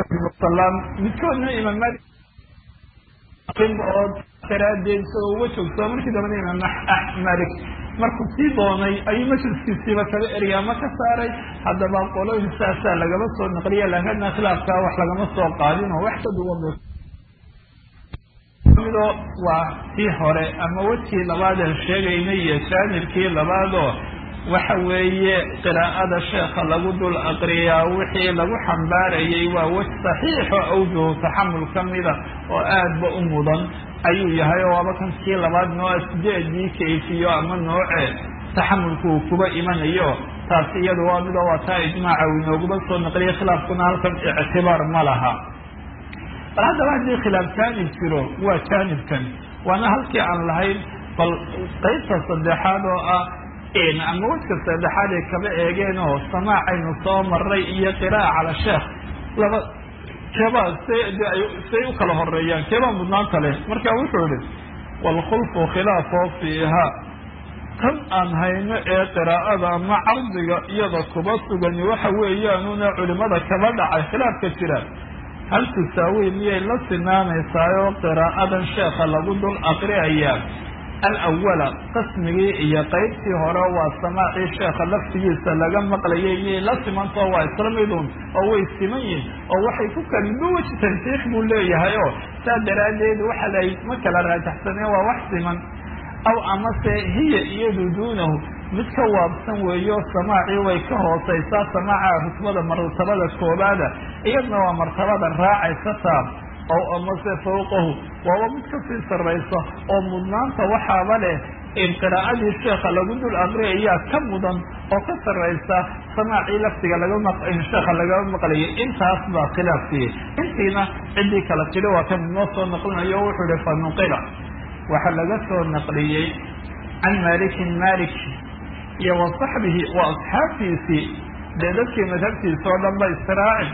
midkoodna imaam malik oo daraadeed isagoo uga joogto markii dambana imaam malik markuu sii doonay ayuu majliskiisiiba kaga erya ama ka saaray haddaba qolooyin saasaa lagama soo naqliya laakina khilaafkaa wax lagama soo qaadin oo wax ka duwan mido waa tii hore ama wejkii labaadeen sheegaynay iyo jaanibkii labaadoo waxa weeye qiraa'ada sheekha lagu dul aqriyaa wixii lagu xambaarayay waa wej saxiixo awjuhu taxamul ka mida oo aadba u mudan ayuu yahay oo waaba kan kii labaad nooa sideedii kayfiyo ama nooce taxamulku uu kuba imanayo taasi iyadu waa midoo waa taa ijmaaca uu inooguma soo naqliyay khilaafkuna halkan ictibaar ma laha bal haddaba haddii khilaaf jaanib jiro waa jaanibkan waana halkii aan lahayn bal qaybta saddexaad oo ah ama wejka saddexaad ay kaba eegeen oo samaacaynu soo maray iyo qiraa'a cala sheekh laba keebaa say u kala horeeyaan keebaa mudnaanta leh marka wuxuu ihi waalkhulfu khilaafoo fiiha tan aan hayno ee qiraa'ada ama cardiga iyada kuba sugani waxa weeyaanuna culimada kaba dhacay khilaafka jira hal tusaawi miyay la sinaanaysaayoo qiraa'adan sheekha lagu dul aqriayaa alawala qismigii iyo qaybtii hore waa samaacii sheekha laftigiisa laga maqlayay miyay la simantao waa isla midun oo way siman yihin oo waxay ku kalimuwaj tansiix buu leeyahay oo saa daraaddeed waxa la ma kala raajaxsaneen waa wax siman aw amase hiya iyadu duunahu mid ka waabsan weeyo samaacii way ka hooseysaa samaaca rutbada martabada koobaada iyadna waa martabada raacaysa taa ow amase fawqahu waaba mid kasii sarraysa oo mudnaanta waxaaba leh in qiraa'adii sheekha lagu dul aqriyayaa ka mudan oo ka sarraysa samaacii laftiga laga sheekha lagama maqlayay intaas baa khilaafkii intiina ciddii kala tiri waa kan inoo soo naqlinayo wuxuu ihi fa nuqila waxaa laga soo naqliyey can malikin malik iyo wa saxbihi wa asxaabtiisii dee dadkii madhabtiisa oo dhan ba israacin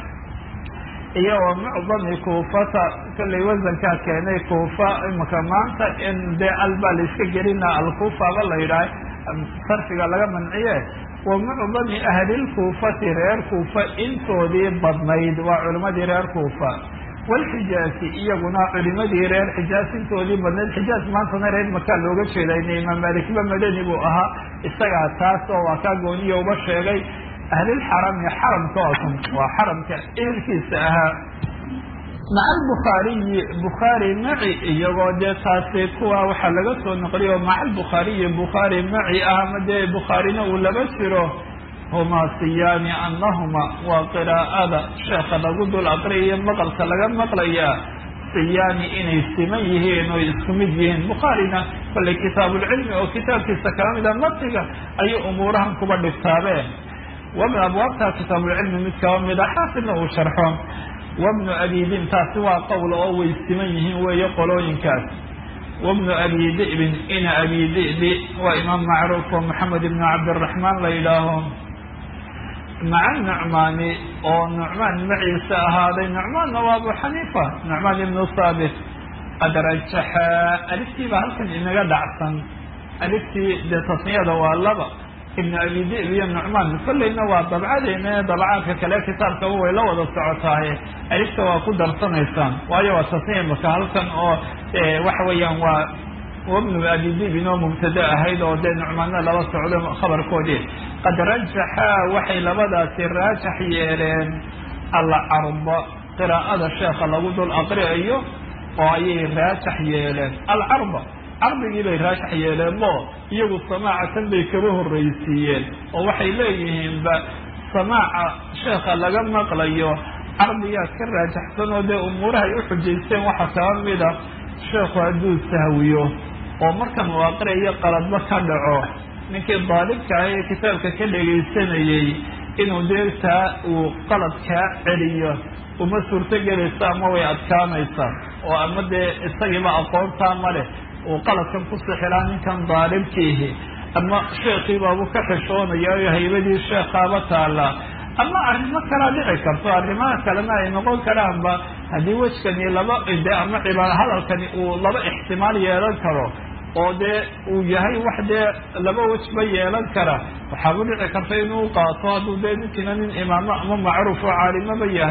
iyo wa mucdami kuufata kollay wasankaa keenay kuufa imaka maanta in dee albaa layska gelina alkuufaba la yidhaah sarfiga laga manciye wa mucdami ahlilkuufati reer kuufa intoodii badnayd waa culimadii reer kuufa walxijaasi iyaguna culimadii reer xijaas intoodii badnayd xijaas maantana reer makaa looga jeeda ina imaam malikba madani buu ahaa isagaa taas oo waa kaa gooniya uba sheegay ahlilxarami xaramka oosan waa xaramka ehelkiisa ahaa maca albukhaariyi bukhaari maci iyagoo dee taasi kuwa waxaa laga soo noqliyo maca albukhaariyi bukhaari maci ah ama dee bukhaarina uu laba jiro humaa siyaani anahuma waa qiraa'ada sheekha lagu dul aqriyayo maqalka laga maqlayaa siyaani inay siman yihiin oo isku mid yihiin bukhaarina kollay kitaabulcilmi oo kitaabkiisa kala mida matniga ayay umuurahan kuba dhigtaabeen wabn abwaabta kitaabulcilmi mid kaba mida xaafidna uu sharxo wabnu abidin taasi waa qowl oo way siman yihiin weeye qolooyinkaas wabnu abi di'bin ina abi di'bi waa imaam macruuf oo maxamed ibnu cabdiraxmaan la yidhaaho maca nucmaani oo nucmaan maciise ahaaday nucmaanna waa abu xaniifa nucmaan ibnu saabit qad rajaxa aliftiiba halkan inaga dhacsan aliftii dee tasniyada waa laba ibnu abi dib iyo nucmaan kollayna waa dabcadeena dabcaadka kale kitaabkaba way la wada socotaaye alifta waa ku darsanaysaan waayo waa tasniya maka halkan oo waxa weeyaan waa wabnu abi dib inoo mubtada ahayd oo dee nucmaanna laba socdo khabarkoodii qad rajaxa waxay labadaasi raajax yeeleen alcarba qiraa'ada sheekha lagu dul aqriayo oo ayay raajax yeeleen alcarba cardigii bay raajax yeeleenbo iyagu samaacatan bay kaba horreysiiyeen oo waxay leeyihiinba samaaca sheekha laga maqlayo cardigaa ka raajaxsan oo dee umuurahay u xujaysteen waxaa kaba mida sheekhu hadduu sahwiyo oo markan uu aqriyayo qaladba ka dhaco ninkii daalibka ah ee kitaabka ka dhegaysanayey inuu dee taa uu qalad kaa celiyo uma suurto gelaysa ama way adkaanaysaa oo ama dee isagiiba aqoontaa ma leh uu qaladkan ku sixilaa ninkan daalibkiihi ama sheekhiibaabu ka xishoonaya o haybadii sheekhaaba taallaa ama arrimo kalaa dhici karto arrimaha kalena ay noqon karaanba haddii wejkani laba de ama cibaad hadalkani uu laba ixtimaal yeelan karo oo dee uu yahay wax dee laba wejba yeelan kara waxaaba dhici karta inuu qaato hadduu dee ninkiina nin imaamo ama macruuf oo caalimaba yahay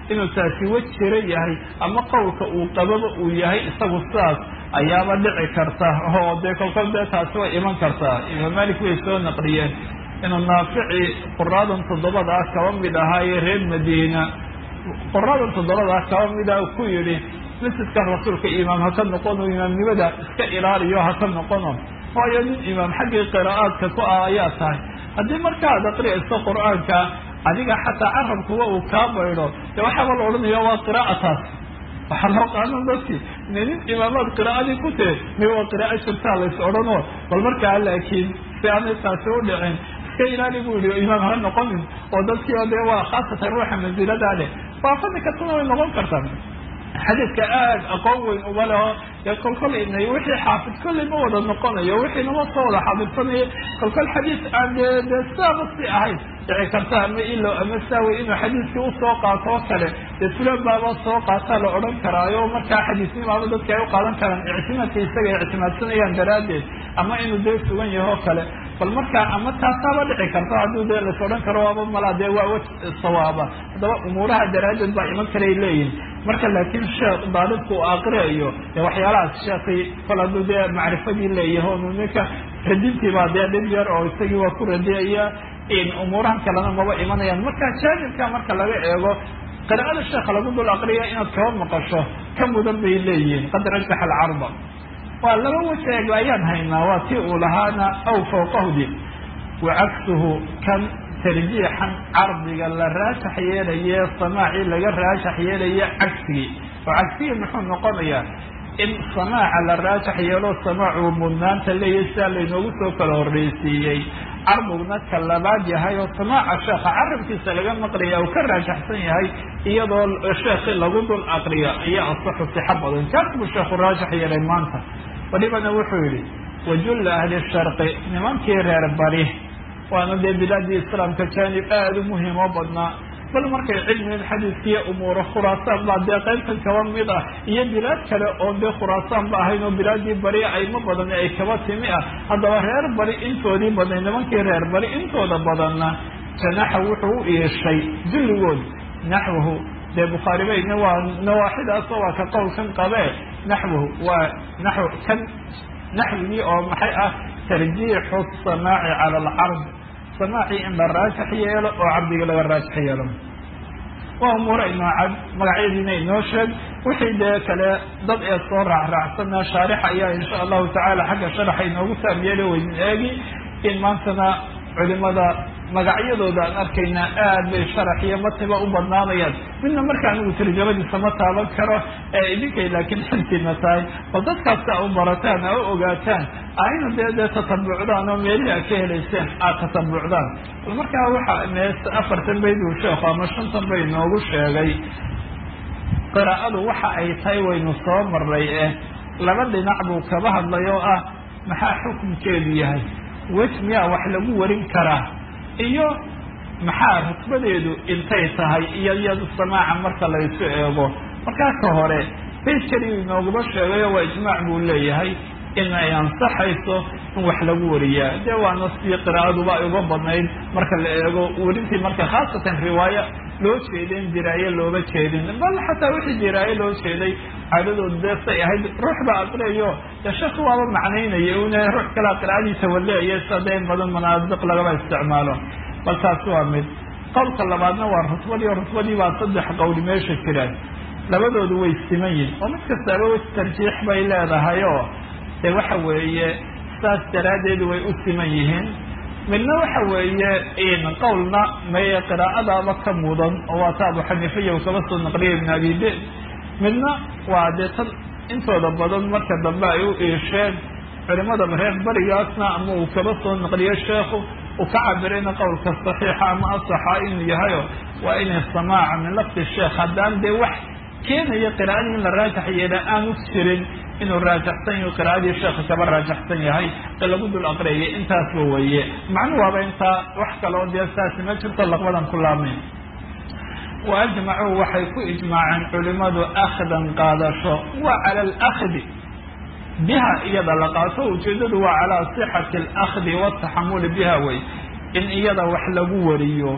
inuu taasi wa jiro yahay ama qowlka uu qababa uu yahay isagu sidaas ayaaba dhici karta oo dee kolkol dee taasi way iman kartaa imaam malik way soo naqliyeen inuu naafici quraadan toddobada ah kaba mid ahaaye reer madiina quraadan toddobada ah kaba mid ah ku yidhi masjidkan rasuulka imaam haka noqono imaamnimada iska ilaaliyo haka noqono waayo nin imaam xaggii qiraa'aadka ku ah ayaa tahay haddii markaad aqriyayso qur-aanka adiga xataa carabkuwa uu kaa baydho dee waxaaba la odhanaya waa qiraa'ataas waxaa loo qaadan dadki ine nin imaamaad qiraa'adii ku tee mi waa qiraa'o jirtaa lays odhanoo bal markaa laakiin si aanay taasi u dhicin iska ilaali buu yihi imaam ha noqonin oo dadkii o dee waa khaasatan ruuxa mansiladaa leh waa fadli kastana way noqon kartaa xadiidka aada aqoon weyn uma leho dee kolkol inay wixii xaafid kolley ma wada noqonayo wixii nama soo wada xaafidsanaya kolkol xadiis aan dee dee sidaaba si ahayn dhici karta ama ilo ama saawi inuu xadiiskii usoo qaato oo kale dee fulan baaba soo qaataa la odhan karaayo markaa xadiisnimaaba dadka ay u qaadan karaan ictimaadka isaga ay ictimaadsanayaan daraaddeed ama inuu dee sugan yaho o kale bal markaa ama taasaaba dhici karta hadduu dee las odhan karo waaba malaa dee waa waj sawaaba haddaba umuuraha daraaddeed baa iman karay leeyihin marka laakiin sheekh daalibku uu aqriayo dee waxyaalahaas sheekii kol hadduu dee macrifadii leeyaho ninka radintii baa dee dhib yar oo isagii waa ku radiyaya umuurahan kalena maba imanayaan marka jaanibka marka laga eego qiraa'ada sheekha lagu dul aqriya inaad kaba maqasho ka mudan bay leeyihiin qad rajaxa alcarba waa laba wajeeg ayaan haynaa waa tii uu lahaana aw fawqahdi wa cagsuhu kan tarjiixan cardiga la raajax yeelaye samaacii laga raajax yeelaye cagsigii oo cagsigii muxuu noqonayaa in samaaca la raajax yeelo samaacu mudnaanta leeyahy sidaa laynoogu soo kala horreysiiyey carbigna ka labaad yahay oo samaaca sheekha carabkiisa laga maqlaya uu ka raajaxsan yahay iyadoo sheekhi lagu dul aqriyo ayaa asaxu sixa badan kaas buu sheekhu raajax yeelay maanta walibana wuxuu yihi wajulla ahli sharqi nimankii reer bari waana dee bilaadii islaamka jaanib aada u muhiim oo badnaa bal markay cilmigan xadiiskiiyo umuuro khuraasaan baa dee qaybtan kaba mid ah iyo bilaad kale oon dee khuraasaan ba ahayn oo bilaadii bari ayma badan ay kaba timi ah haddaba reer bari intoodii badnay nimankii reer bari intooda badanna janaxa wuxuu u iishay dulligood naxwahu dee bukhaari bayna waa nawaaxidaasoo waa ka qowlkan qabee naxwahu waa naxw kan naxwigii oo maxay ah tarjiixu samaaci cala alcard samaacii in la raajax yeelo oo cabdiga laga raajax yeelo waa umuura inoo cad magacyadiina inoo sheeg wixii dee kale dad ee soo raacraacsana shaarixa ayaa insha allahu tacaala xagga sharaxa inoogu saam yeeli weynin eegi in maantana culimada magacyadooda aan arkaynaa aad bay sharax iyo matiba u badnaanayaan midna marka anigu tarjamadiisa ma taaban karo ee idinkay laakiin xilkiina tahay bal dadkaas a u barataan a u ogaataan ayna dee dee tatabucdaan oo meelihii aad ka helayseen aad tatabucdaan bal markaa waxa mees afartan bayd uu sheekhu ama shantan bay noogu sheegay qiraa'adu waxa ay tahay waynu soo maray eh laba dhinac buu kaba hadlay oo ah maxaa xukunkeedu yahay wej miyaa wax lagu warin karaa iyo maxaa rutbadeedu intay tahay iyo iyadu samaaca marka laysu eego markaa ka hore bayd keliyu inooguma sheegayo waa ijmaac buu leeyahay in ay ansaxayso in wax lagu wariyaa dee waana sidii qiraa'aduba ay uga badnayd marka la eego werintii marka khaasatan riwaayo loo jeedeen diraaye looma jeedin bal xataa wixii diraaye loo jeeday caadadooda dee say ahayd ruux baa aqriyayo dee sheekhu waaba macnaynaya una ruux kalea qiraa'adiisa waleeya sida dee in badan manaadiq lagaba isticmaalo bal taasi waa mid qowlka labaadna waa rutbadii o rutbadii baa saddex qowli meesha jiraan labadoodu way siman yihin oo mid kastaaba wej tarjiix bay leedahay oo dee waxa weeye saas daraaddeed way u siman yihiin midna waxa weeye qowlna maye qiraa'adaaba ka mudan oo waa ta abu xaniifiya uu kaba soo naqliyay ibn abi de midna waa dee tan intooda badan marka dambe ay u iisheen culimada reer barigaasna ama uu kaba soo naqliyo sheekhu uu ka cabirayna qowlka saxiixa ama asaxa inuu yahayo waa inay samaaca min lafdi sheekh haddaan dee wax keenaya qiraa'adii in la raajax yeela aanu jirin inuu raajaxsan yaho qiraa'adii sheekha kaba raajaxsan yahay ee lagu dul aqriyay intaasba weeye macnu waaba intaa wax kaloo dee saasi ma jirto laqbadan ku laabnayn wa ajmacuu waxay ku ijmaaceen culimadu akhdan qaadasho waa cala alakdi biha iyada la qaato ujeedadu waa calaa sixati alakdi wataxamuli biha wey in iyada wax lagu wariyo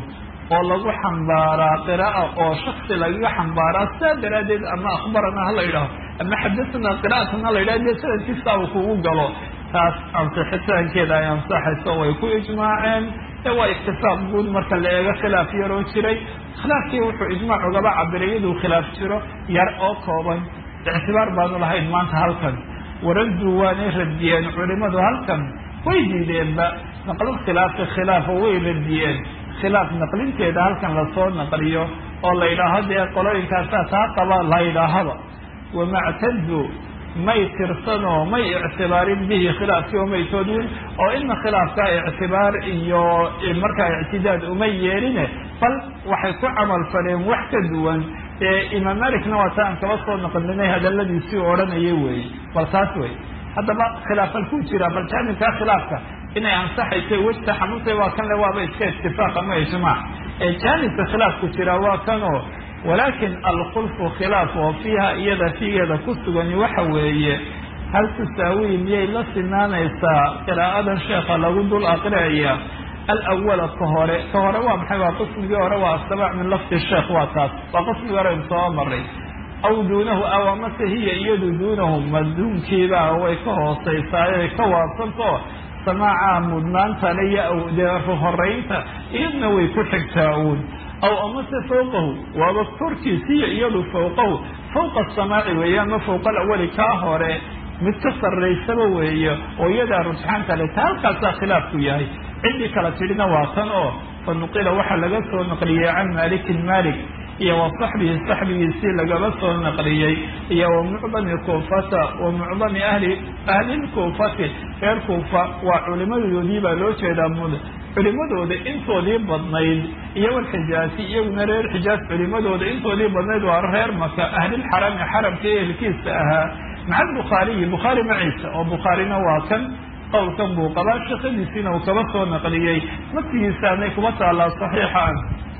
oo lagu xambaaraa qira'a oo shaksi lagaga xambaaraa sidaa daraaddeed ama akhbarana hala yidhaaho ama xadasanaa qira'atan hala yidhaho dee sanadkiisa uu kugu galo taas ansixitaankeeda ay ansaxayso way ku ijmaaceen ee waa iktifaaq guud marka la eego khilaaf yaroo jiray khilaafkii wuxuu ijmaac ugaba cabiray iyaduu khilaaf jiro yar oo kooban ictibaar baanu lahayn maanta halkan waraddu waanay radiyeen culimadu halkan way diideenba naqlin khilaafi khilaafa way radiyeen khilaaf naqlinteeda halkan lasoo naqliyo oo la yidhaaho dee qolooyinkaasaa taa qaba la yidhaahaba wamactadu may tirsanoo may ictibaarin bihi khilaafkii oo may toodin oo ina khilaafkaa ictibaar iyo markaa ictidaad uma yeeline bal waxay ku camal faleen wax ka duwan ee imaam malikna waa ta aan kaba soo naqlinay hadaladiisii odhanaya weeye bal taas wey haddaba khilaafal ku jira bal jaanibkaa khilaafka inay ansaxaysa wejta xanuuntay waa kan le waaba iska itifaaq ama ijmaac ee jaanibka khilaafku jira waa kanoo walaakin alkhulfu khilaaf oo fiiha iyada figeeda ku sugani waxa weeye hal tusaawiyi miyay la sinaanaysaa qiraa'adan sheekha lagu dul aqriaya alawala ka hore ka hore waa maxay waa qismigii hore waa astabaac min lafdi sheekh waa taas waa qismigii hore soo maray aw duunahu aw amase hiya iyadu duunahu maduunkiiba way ka hooseysaay ka waabsanto samaaca mudnaantale iyo dee horeynta iyadna way ku xigtaa uun aw amase fawqahu waaba korkiisiyo iyadu fawqahu fawqa asamaaci weeye ama fawqa alawali kaa hore mid ka sarraysaba weeye oo iyadaa rujxaan kale ta halkaasaa khilaafku yahay ciddii kala tidhina waa tan oo fa nuqila waxaa laga soo naqliyey can malikin malik iyo wa saxbihi saxbigiisii lagaba soo naqliyey iyo wa mucdami kuufata wa mucdami ahli ahlilkuufati reer kuufa waa culimadoodii baa loo jeedaa mud culimadooda intoodii badnayd iyo walxijaasi iyaguna reer xijaas culimadooda intoodii badnayd waa reer maka ahlilxarami xaramka ehelkiisa ahaa maca albukhaariyi bukhaari maciisa oo bukhaarina waa kan qowlkan buu qabaa shaqadiisiina uu kaba soo naqliyey matigiisaanay kuma taallaa saxiixan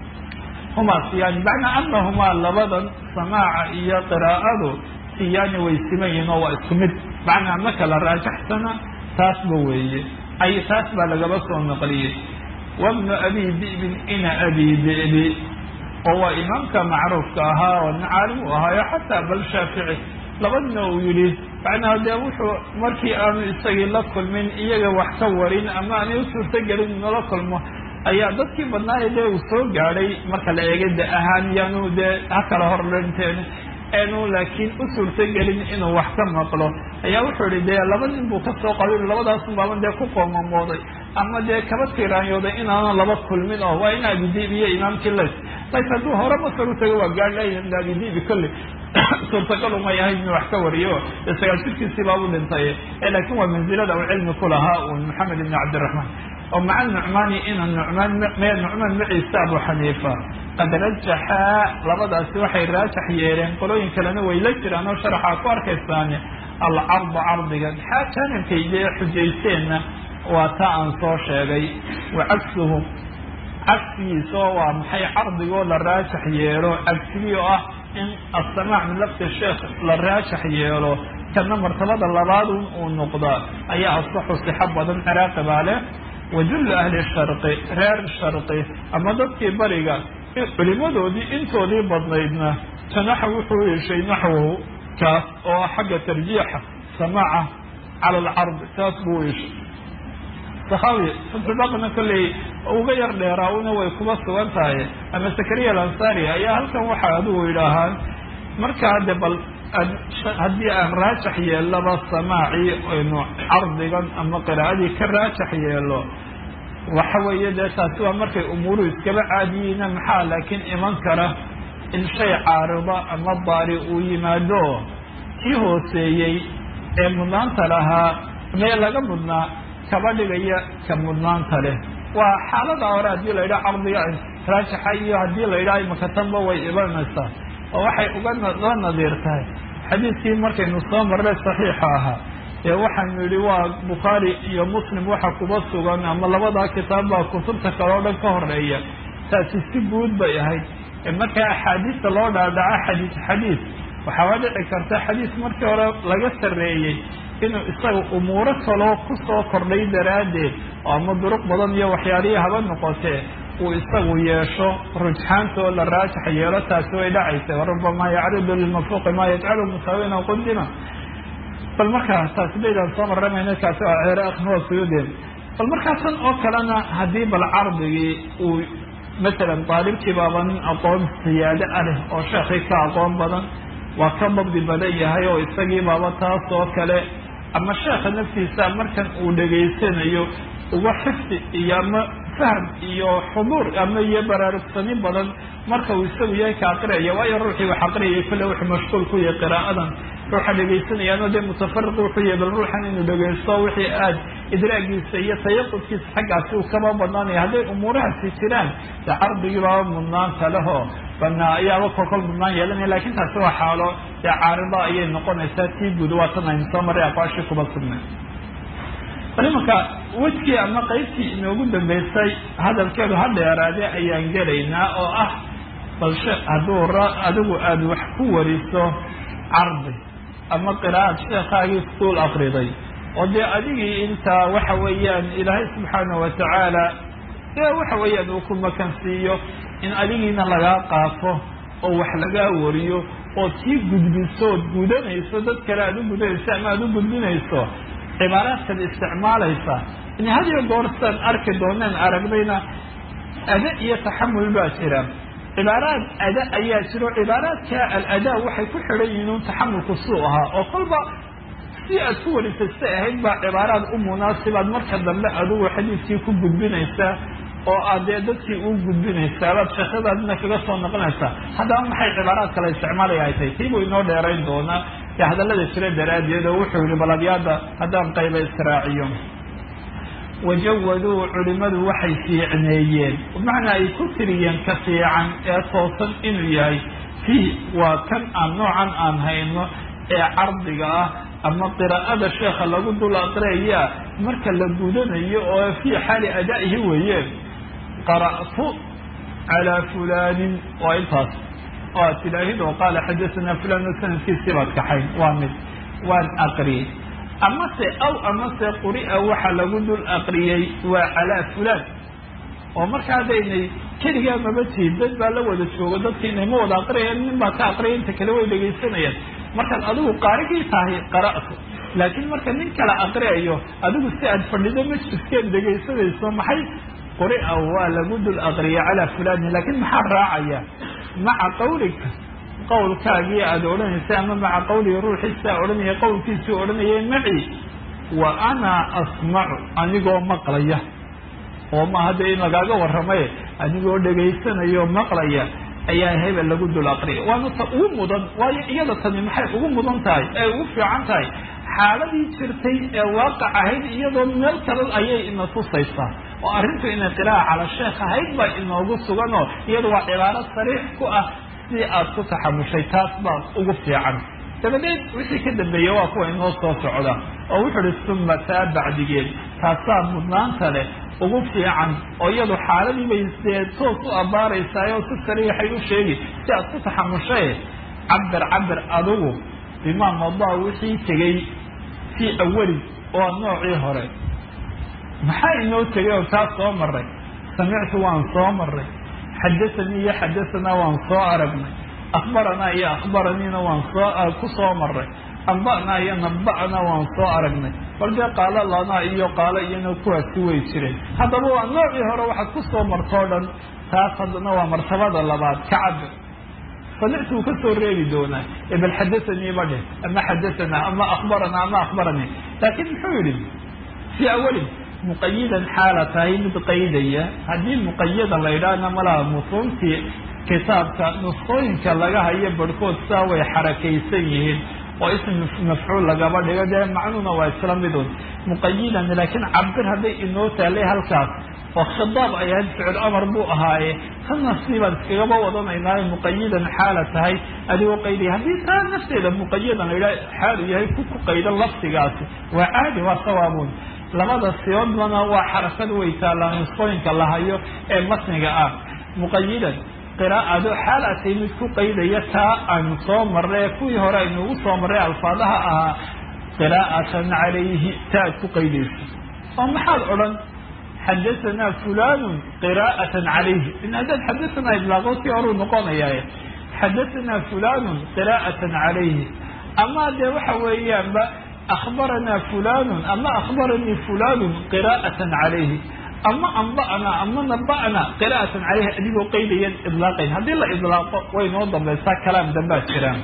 humaa siyaani macnaa anahumaa labadan samaaca iyo qiraa'adu siyaani way siman yihin oo waa isku mid macnaa ma kala raajaxsana taasba weeye ay taas baa lagaba soo naqliyey wabnu abi dibin ina abi dibi oo waa imaamka macruufka ahaa oo nin caalim u ahaayo xataa bal shaafici labadna uu yidhi macnaha dee wuxuu markii aanu isagii la kulmin iyaga wax ka warin ama aanay u suurtagelin inula kulmo ayaa dadkii badnaaye dee uu soo gaadhay marka la eegay de ahaan yaanu dee ha kala hor dhinteen eenu laakiin u suurtagelin inuu wax ka maqlo ayaa wuxuu ihi dee laba nin buu kasoo qabin labadaasun baaban dee ku qoomamooday ama dee kaba tiraanyooday inaanan laba kulmin oo waa in abidib iyo imaamkii lays lays hadduu hore masar u tago waa gaadhaya abidibi kolley suurtagal umay ahayd inuu wax ka wariyo dee sagaal jirkiisii baabu dhintay laakiin waa manzilada uu cilmi ku lahaa un maxamed ibni cabdiraxmaan oo maca nucmaani ina nucmaan me nucmaan maciisa abu xaniifa qad rajaxaa labadaasi waxay raajax yeeleen qolooyin kalena way la jiraan oo sharaxaa ku arkaysaane alcarda cardiga maxaa jaanibkay dee xujaysteenna waa ta aan soo sheegay wa cagsuhu cagsigiisa oo waa maxay cardigoo la raajax yeelo cagsigii oo ah in assamaac min lafti sheekh la raajax yeelo kana martabada labaadun uu noqdaa ayaa asaxu sixo badan ciraaqi baa leh wajullu ahli sharqi reer sharqi ama dadkii bariga culimadoodii intoodii badnaydna janaxa wuxuu yeeshay naxwahu kaas oo xagga tarjiixa samaaca cala alcardi taas buu yeeshay sakhawi fatxubaqna kolley uga yar dheeraawna way kuba sugan tahay ama zakariya alansari ayaa halkan waxaa adigu yidhaahaan markaa de bal haddii aan raajax yeellaba samaacii aynu cardigan ama qiraa'adii ka raajax yeelo waxa weeye dee taasi waa markay umuuruhu iskaba caadiyiina maxaa laakiin iman kara in shay caarida ama daari uu yimaado kii hooseeyey ee mudnaanta lahaa mee laga mudnaa kaba dhigaya ka mudnaanta leh waa xaalada hore haddii la yidhaha cardiga raajaxa iyo haddii la yidhaha makatanba way ibanaysaa oo waxay uga la nadiir tahay xadiidkii markaynu soo marnay saxiixa ahaa ee waxaanu yidhi waa bukhaari iyo muslim waxa kuba sugan ama labadaa kitaab baa kutubta kale o dhan ka horeeya taasi si guud bay ahayd markaa axaadiista loo dhaadhaco xadiis xadiis waxaaba dhici karta xadiis markii hore laga sarreeyey inuu isaga umuuro kaloo kusoo kordhay daraaddeed oo ama duruq badan iyo waxyaalihii haba noqotee uu isagu yeesho rujxaantoo la raajax yeelo taasi way dhacaysa warubama yacridu lilmafuuqi maa yajcalu musaawina qudima bal markaa taasi baydaan soo maramayna kaasi waa ceere akhnuwa suyuudeen bal markaa tan oo kalena haddii bal cardigii uu masalan daalibkii baaba nin aqoon siyaado ah leh oo sheekii ka aqoon badan waa ka dabdi badan yahay oo isagii baaba taas oo kale ama sheekha naftiisa markan uu dhegaysanayo uga xifdi iyo ama fahm iyo xuduur ama iyo baraarugsani badan marka uu isagu yahay ka aqriyaya waayo ruuxii wax aqriyaya kolle wuxuu mashquul ku yahay qiraa'adan ruuxa dhegaysanayaano dee mutafariq wuxuu yahay bal ruuxan inuu dhegaysto wixii aad idraagiisa iyo tayaqudkiisa xaggaasi uu kaba badnaanaya hadday umuurahaasi jiraan dee cardigii baaba mudnaanta lehoo bana ayaaba kolkol mudnaan yeelanaya lakin taasi waa xaalo dee caarida ayay noqonaysaa tii guud waa tan aynu soo maray aqwaashii kuba sugnay bal imanka wejkii ama qaybtii inoogu dambeysay hadalkeedu ha dheeraade ayaan gelaynaa oo ah bal sheekh hadduu adigu aada wax ku wariso cardi ama qiraa'ad sheekhaagii futuul akriday oo dee adigii intaa waxa weeyaan ilaahay subxaana watacaala dee waxa weeyaan uu ku makansiiyo in adigiina lagaa qaafo oo wax lagaa wariyo ood sii gudbiso ood gudanayso dad kale aada u gudanayso ama aada u gudbinayso cibaaraadkaad isticmaalaysa in hadiyo goorsaan arki dooneen aragnayna ada iyo taxamul baa jira cibaaraad ada ayaa jiro cibaaraadka aladaa waxay ku xidhan yihiin un taxamulku suu ahaa oo kolba si aad ku warisay si ahayd baa cibaaraad u munaasibaad marka dambe adigu xadiidkii ku gudbinaysaa oo aad dee dadkii u gudbinaysaa baad sheekadaadina kaga soo noqonaysaa haddaba maxay cibaaraad kale isticmaalaya ay tahay tii buu inoo dheerayn doonaa ee hadallada jira daraaddeed oo wuxuu yihi balabyaada haddaan qayba israaciyo wajawaduu culimadu waxay fiicneeyeen bimacnaa ay ku tiriyeen ka fiican ee toosan inuu yahay fii waa kan aan noocan aan hayno ee cardiga ah ama qiraa'ada sheekha lagu dul aqraya marka la gudanayo oo fii xaali adaa'ihi weeyeen qara'tu calaa fulaanin waa intaas oo aad tidaahid oo qaala xadasanaa fulan sanadkiisii baad kaxayn waa mid waan aqriyey amase aw amase quri'a waxa lagu dul aqriyey waa calaa fulaan oo marka haddaynay keligaa maba tihin dad baa la wada joogo dadki inay ma wada aqriyayaan nin baa ka aqriyay inta kale way dhegaysanayaan markaad adigu qaarigii tahay qara'tu laakiin marka nin kala aqriyayo adigu si aad fadhido majliskeed dhegaysanayso maxay quri'a waa lagu dul aqriyay calaa fulaanin laakiin maxaa raacaya maca qawlika qawlkaagii aada odhanaysa ama maca qawligi ruuxiisaa odhanaya qawlkiisii odhanaya maci wa ana asmacu anigoo maqlaya oo ma hadda in lagaaga warramay anigoo dhegaysanayao maqlaya ayaa hebel lagu dul aqriyay waana ta ugu mudan waayo iyada tani maxay ugu mudan tahay ee ugu fiican tahay xaaladii jirtay ee waaqac ahayd iyadoo meel kale ayay ina tusaysaa oo arrintu inay qiraa'a cala sheekh ahayd baa inoogu suganoo iyada waa cibaaro sariix ku ah si aad ku taxamushay taas baa ugu fiican dabadeed wixii ka dambeeya waa kuwa inoo soo socda oo wuxuu uhi suma taa bacdigeed taasaa mudnaanta leh ugu fiican oo iyadu xaaladii bay dee toos u abbaaraysaayoo si sariixay u sheegi si aad ku taxamushay cabir cabir adigu bimaa madaa wixii tegey fii awali oo noocii hore maxaa inoo tegay oo taas soo maray samictu waan soo maray xadasanii iyo xadasanaa waan soo aragnay akhbaranaa iyo akhbaraniina waan soo ku soo maray amba'naa iyo naba'naa waan soo aragnay bal dee qaalo lanaa iyo qaalo iyana kuwaasi way jireen haddaba waa noocii hore waxaad ku soo martoo dhan taas haddana waa martabada labaad ka cabir samictu uu ka soo reebi doonaa ee bal xadasanii ba dheh ama xadasanaa ama akhbaranaa ama akhbaranii laakiin muxuu yihi fii awalin muqayidan xaala tahay mid qaydaya haddii muqayada la yidhaahna malaha musuuntii kitaabka nusqooyinka laga hayo barhkood saa way xarakaysan yihiin oo ism mafcuul lagaba dhigo dee macnuuna waa isla midun muqayidan laakiin cabir hadday inoo taalay halkaas oo khidaab ay ahayd ficil amar buu ahaaye tanna siibaan iskagaba wadanaynaayo muqayidan xaala tahay adigoo qaydaya haddii taa nafteeda muqayadan la yidhaha xaalu yahay ku ku qaydan lafdigaasi waa caadi waa sawaabun labada siyoodbana waa xarakad way taalaa nusqooyinka la hayo ee matniga ah muqayidan qiraa'ado xaal atay mid ku qaydaya taa aynu soo marray kuwii hore aynuugu soo marray alfaadaha ahaa qiraa'atan calayhi ta ad ku qaydayso oo maxaad odhan xadahanaa fulanu qiraa'atan calayhi in haddaad xadahanaa idlaaqo si horuu noqonayaa xadahanaa fulanu qiraa'atan calayhi ama dee waxa weeyaanba akhbaranaa fulanun ama akhbaranii fulanun qiraa'atan calayhi ama amba'na ama naba'na qiraa'atan calayhi adigoo qaydayan idlaaqayn haddii la idlaaqo way noo dambaysaa kalaam dambaa jiraan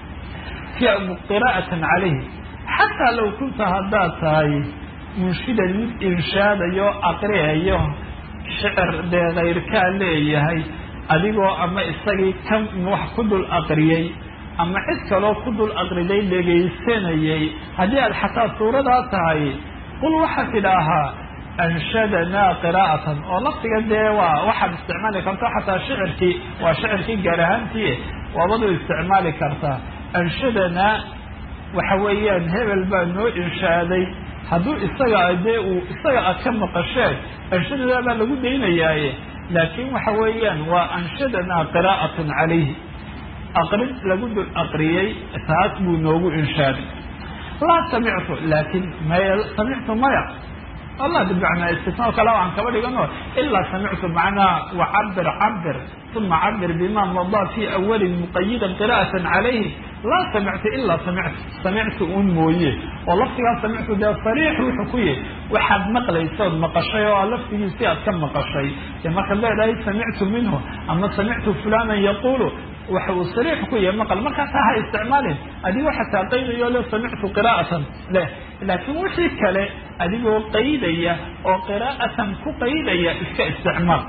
qiraa'atan calayhi xataa low kunta haddaad tahay munshidan mid inshaadayo aqriyayo shicir dee kayrkaa leeyahay adigoo ama isagii ka wax ku dul aqriyey ama cid kaloo ku dul aqriday dhegaysanayay haddii aad xataa suuradaa tahay qul waxaad tidhaahaa anshadanaa qiraa'atan oo laftiga dee waa waxaad isticmaali karta xataa shicirkii waa shicirkii gaar ahaantii waabadu isticmaali kartaa anshadanaa waxa weeyaan hebel baa noo inshaaday hadduu isaga dee uu isaga aad ka maqasheen anshadadaa baa lagu daynayaaye laakiin waxa weeyaan waa anshadanaa qiraa'atun calayhi aqrin lagu dul aqriyey taas buu noogu inshaaday laa samictu laakiin maya samictu maya allah bimacnaa istisnaa kale aan kaba dhigano ilaa samictu macnaa wacabir cabir uma cabir bima madaa fi awalin muqayidan qira'atan calayhi laa samictu ilaa samictu samictu un mooye oo laftigaa samictu dee sariix wuxuu ku yihi waxaad maqlaysa ood maqashay oo laftigiisi aad ka maqashay dee markaad leedahay samictu minhu ama samictu fulanan yaqulu waxa uu sariix ku yahay maqal markaa taa ha isticmaalin adigoo xataa qaydayo le samictu qiraa'atan leh laakiin wixii kale adigoo qaydaya oo qiraa'atan ku qaydaya iska isticmaal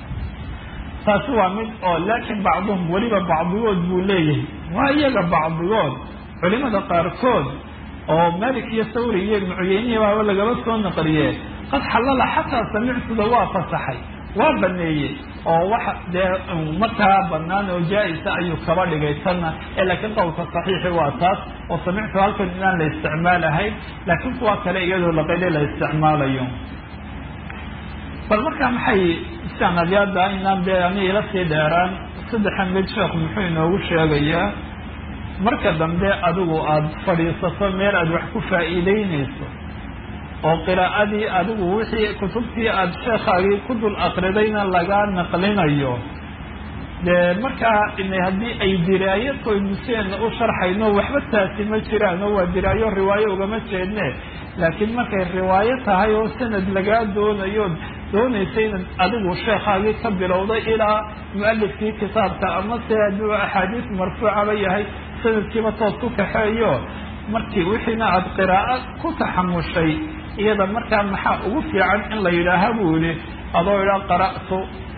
taasi waa mid oo laakiin bacduhum weliba bacdigood buu leeyahay waa iyaga bacdigood culimada qaarkood oo malik iyo sawri iyo ibnu cuyeyniya baaba lagaba soo naqliyee qad xallala xataa samictuda waa fasaxay waa baneeyey oo waxa dee markaa banaan oo jaa-isa ayuu kaba dhigay tanna ee laakiin qowlka saxiixi waa taas oo samictu halkan inaan la isticmaalahayn laakiin kuwa kale iyadoo laqayde la isticmaalayo bal markaa maxay istanadyaada inaan dee ani ila sii dheeraan saddexan mid sheekhu muxuu inoogu sheegayaa marka dambe adigu aada fadhiisato meel aada wax ku faa'iideynayso oo qiraa'adii adigu wixii kutubtii aada sheekhaagii ku dul aqridayna lagaa naqlinayo dee markaa haddii ay diraayo koymuseena u sharxayno waxba taasi ma jiraan oo waa diraayo riwaayo ugama jeedne laakiin markay riwaayo tahay oo sanad lagaa doonayo doonaysa inaad adigu sheekhaagii ka bilowday ilaa mu-alifkii kitaabka ama se hadduu axaadiis marfuucaba yahay sanadkiiba toos ku kaxeeyo markii wixiina aada qiraa'o ku taxamushay iyada markaa maxaa ugu fiican in la yidhaaha buu yihi adoo idhaa qara'tu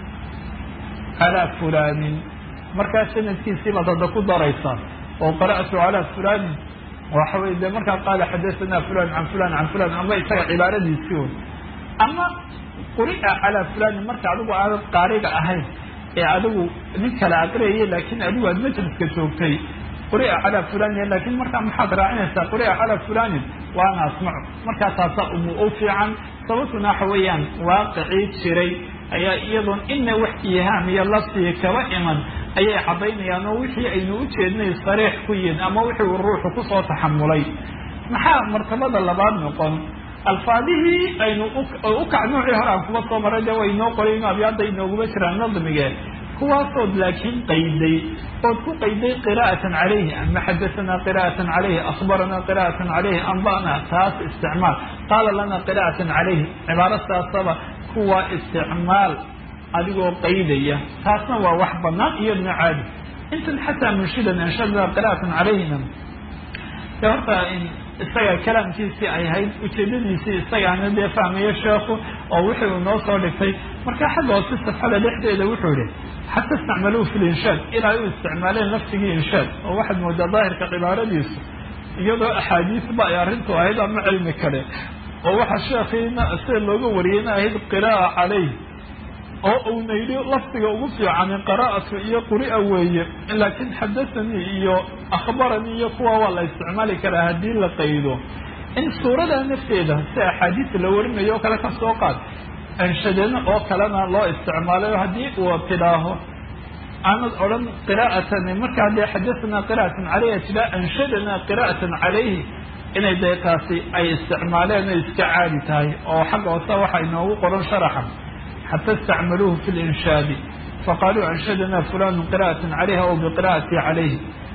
calaa fulanin markaa sanadkiisii baad hadda ku daraysaa oo qara'tu calaa fulanin waxa wey de markaa qaala xadathana fulan can fulan can fulan ama isaga cibaaradiisii un ama quri'a calaa fulanin marka adigu aanad qaariga ahayn ee adigu nin kale aqriyaya laakiin adigu aad majliska joogtay quri'a calaa fulanin laakiin markaa maxaad raacinaysaa quri'a calaa fulanin waana asmacu markaa taasa umu u fiican sababtuna waxa weeyaan waaqicii jiray ayaa iyadoon ina wax ihaam iyo laftii kaba iman ayay caddaynayaan oo wixii aynu ujeednay sariix ku yihin ama wixii uu ruuxu kusoo taxamulay maxaa martabada labaad noqon alfaadihii aynu ukac noocii hore aan kuma soo maray de way noo qorayn abyaada inooguma jiraan nadmige kuwaasood laakiin qayday ood ku qayday qira'atan calayhi ama xadathana qira'atan calayhi akhbaranaa qira'atan calayhi amba'na taas isticmaal qaala lana qira'atan calayhi cibaaro saasaba kuwa isticmaal adigoo qaydaya taasna waa wax banaan iyadna caadi intan xataa munshidan anshadna qira'atan calayhina de horta isaga kalaamkiisii ay ahayd ujeedadiisii isagaana dee fahmayo sheekhu oo wixii uu noo soo dhigtay marka xagga hoose safxada dhexdeeda wuxuu yihi xata istacmaluu fi linshaad ilaa u isticmaaleen laftigii inshaad oo waxaad moodaa daahirka cibaaradiisu iyadoo axaadiisba ay arrintu ahayd ama cilmi kale oo waxa sheekhiina sida looga wariyeyna ahayd qira'a calayh oo uuna yidhi lafdiga ugu fiicani qaraa'atu iyo quri'a weeye laakiin xadathanii iyo akhbaranii iyo kuwa waa la isticmaali karaa haddii la qaydo in suurada nafteeda si axaadiista la warinayo oo kale ka soo qaad anshadana oo kalena loo isticmaalayo haddii uu tidhaaho aanad odhan qiraa'atan markaa dee xadathana qira'atan calayhi tiraa anshadana qira'atan calayhi inay dee taasi ay isticmaaleen o iska caadi tahay oo xagga hoose waxaa inoogu qoran sharaxa xata istacmaluuhu fi linshaadi faqaaluu anshadana fulanu qira'atan calayha aw biqira'ati calayhi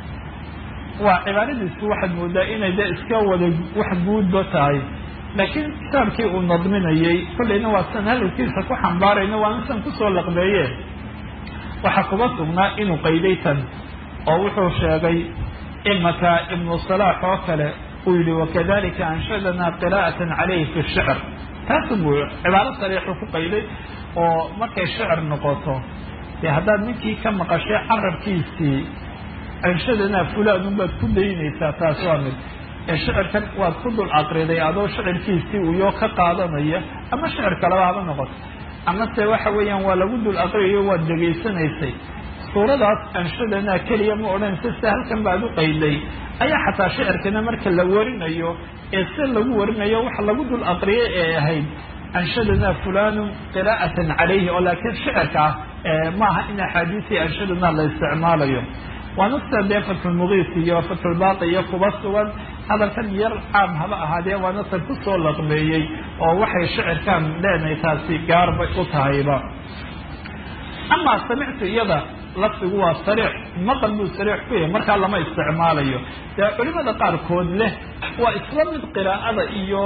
waa cibaaradiisu waxaad moodaa inay dee iska wada wax guudba tahay laakiin kitaabkii uu nadminayey kollayna waa san hadalkiisa ku xambaarayna waa insan kusoo laqbeeye waxaa kuga sugnaa inuu qayday tan oo wuxuu sheegay imaka ibnu salaax oo kale uu yihi wakadalika anshadana qira'atan calayhi fi shicr taasu buu cibaaro sariixu ku qayday oo markay shicir noqoto dee haddaad ninkii ka maqashay carabkiisii anshadana fulaan unbaad ku daynaysaa taas waa mid ee shicirkan waad ku dul aqriday adoo shicirkiisii uyoo ka qaadanaya ama shicir kaleba haba noqoto amase waxa weeyaan waa lagu dul aqriyayo waad dhegaysanaysay suuradaas anshadana keliya ma odhanaysa sida halkan baad u qayday ayaa xataa shicirkana marka la warinayo ee si lagu warinayo waxa lagu dul aqriyay ee ahayd anshadana fulanu qira'atan calayhi oo laakiin shicirka ah maaha in axaadiisii anshadana la isticmaalayo waa nafta dee fatxulmugiis iyo fatxulbaaqi iyo kuba sugan hadalkan yar caam haba ahaadee waa naftan kusoo laqmeeyey oo waxay shicirkan leenahay taasi gaarbay u tahayba amaa samictu iyada lafdigu waa sariix maqal buu sariix ku yahay markaa lama isticmaalayo dee culimada qaarkood leh waa isla mid qiraa'ada iyo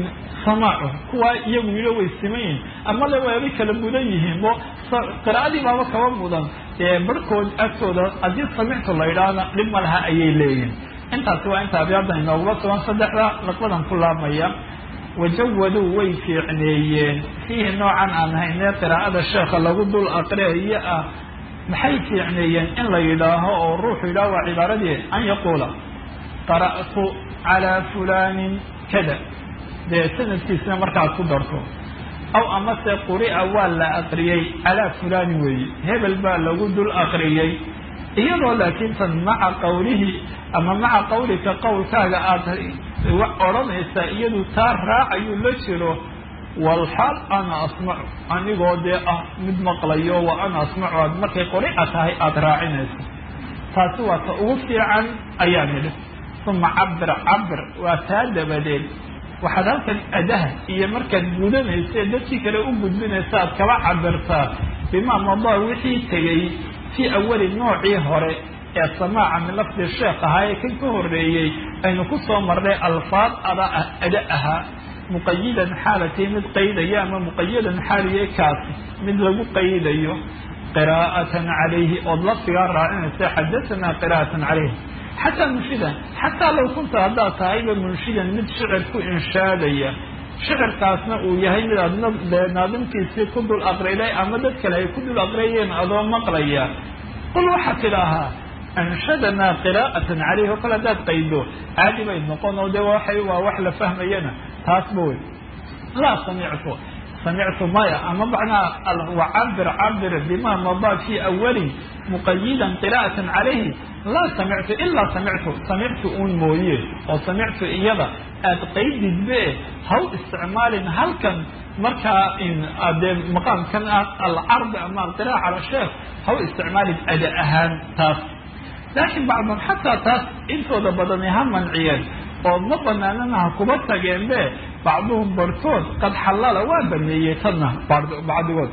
samaacu kuwaa iyagu yilo way simayin ama le waabay kala mudan yihiin bo qiraa'adii baaba kaba mudan dee barhkood agtooda haddii samictu la idhaahna dhib ma laha ayay leeyihin intaasi waa inta abyaaddan inooguma sugan saddexda laqbadan ku laabmaya wajawaduu way fiicneeyeen fiihi noocan aan haynee qiraa'ada sheekha lagu dul aqriayo ah maxay fiicneeyeen in la yidhaaho oo ruuxu yidhaho waa cibaaradii an yaquula qara'tu calaa fulanin kada dee sanadkiisna markaad ku darto aw amase quri'a waa la aqriyey calaa fulani weeye hebel baa lagu dul aqriyey iyadoo laakiin tan maca qawlihi ama maca qawlika qowlkaaga aada odhanaysaa iyadu taa raacayuu la jiro walxaal ana asmacu anigoo dee ah mid maqlayo wa ana asmacu aad markay qorica tahay aada raacinayso taasi waa ta ugu fiican ayaa nidhi uma cabir cabir waa taa dabadeed waxaad halkan adaha iyo markaad gudanaysa dadkii kale u gudbinaysa aad kaba cabirtaa bimaa madaa wixii tegay fii awali noocii hore ee samaaca min lafdi sheekh ahaa ee kan ka horeeyey aynu ku soo marnay alfaad ada ada ahaa muqayidan xaalatay mid qaydaya ama muqayadan xaaliye kaasi mid lagu qaydayo qiraa'atan calayhi ood lafdigaa raacinaysa xadatanaa qiraa'atan calayhi xataa munshidan xataa low kunta haddaad tahayba munshidan mid shicir ku inshaadaya shicirkaasna uu yahay mid aad naadimkiisii ku dul aqriday ama dad kale ay ku dul aqriyeen adoo maqlaya qul waxaad tidhaahaa anshadanaa qiraa'atan calayhi oo kale haddaad qaydo caadi bay noqon oo de waxay waa wax la fahmayana taasba wey laa samictu samictu maya ama macnaha wacabir cabir bima madaa fii awalin muqayidan qiraa'atan calayhi laa samictu ilaa samictu samictu uun mooye oo samictu iyada aad qaydidbe haw isticmaalin halkan markaa dee maqaamkan ah alcardi ama alqira'a cala sheekh haw isticmaalin ada ahaan taas laakiin bacdan xataa taas intooda badani ha manciyeen oo ma banaanana ha kuba tageenbe bacduhum barhkood qad xallala waa baneeyey tanna bacdigood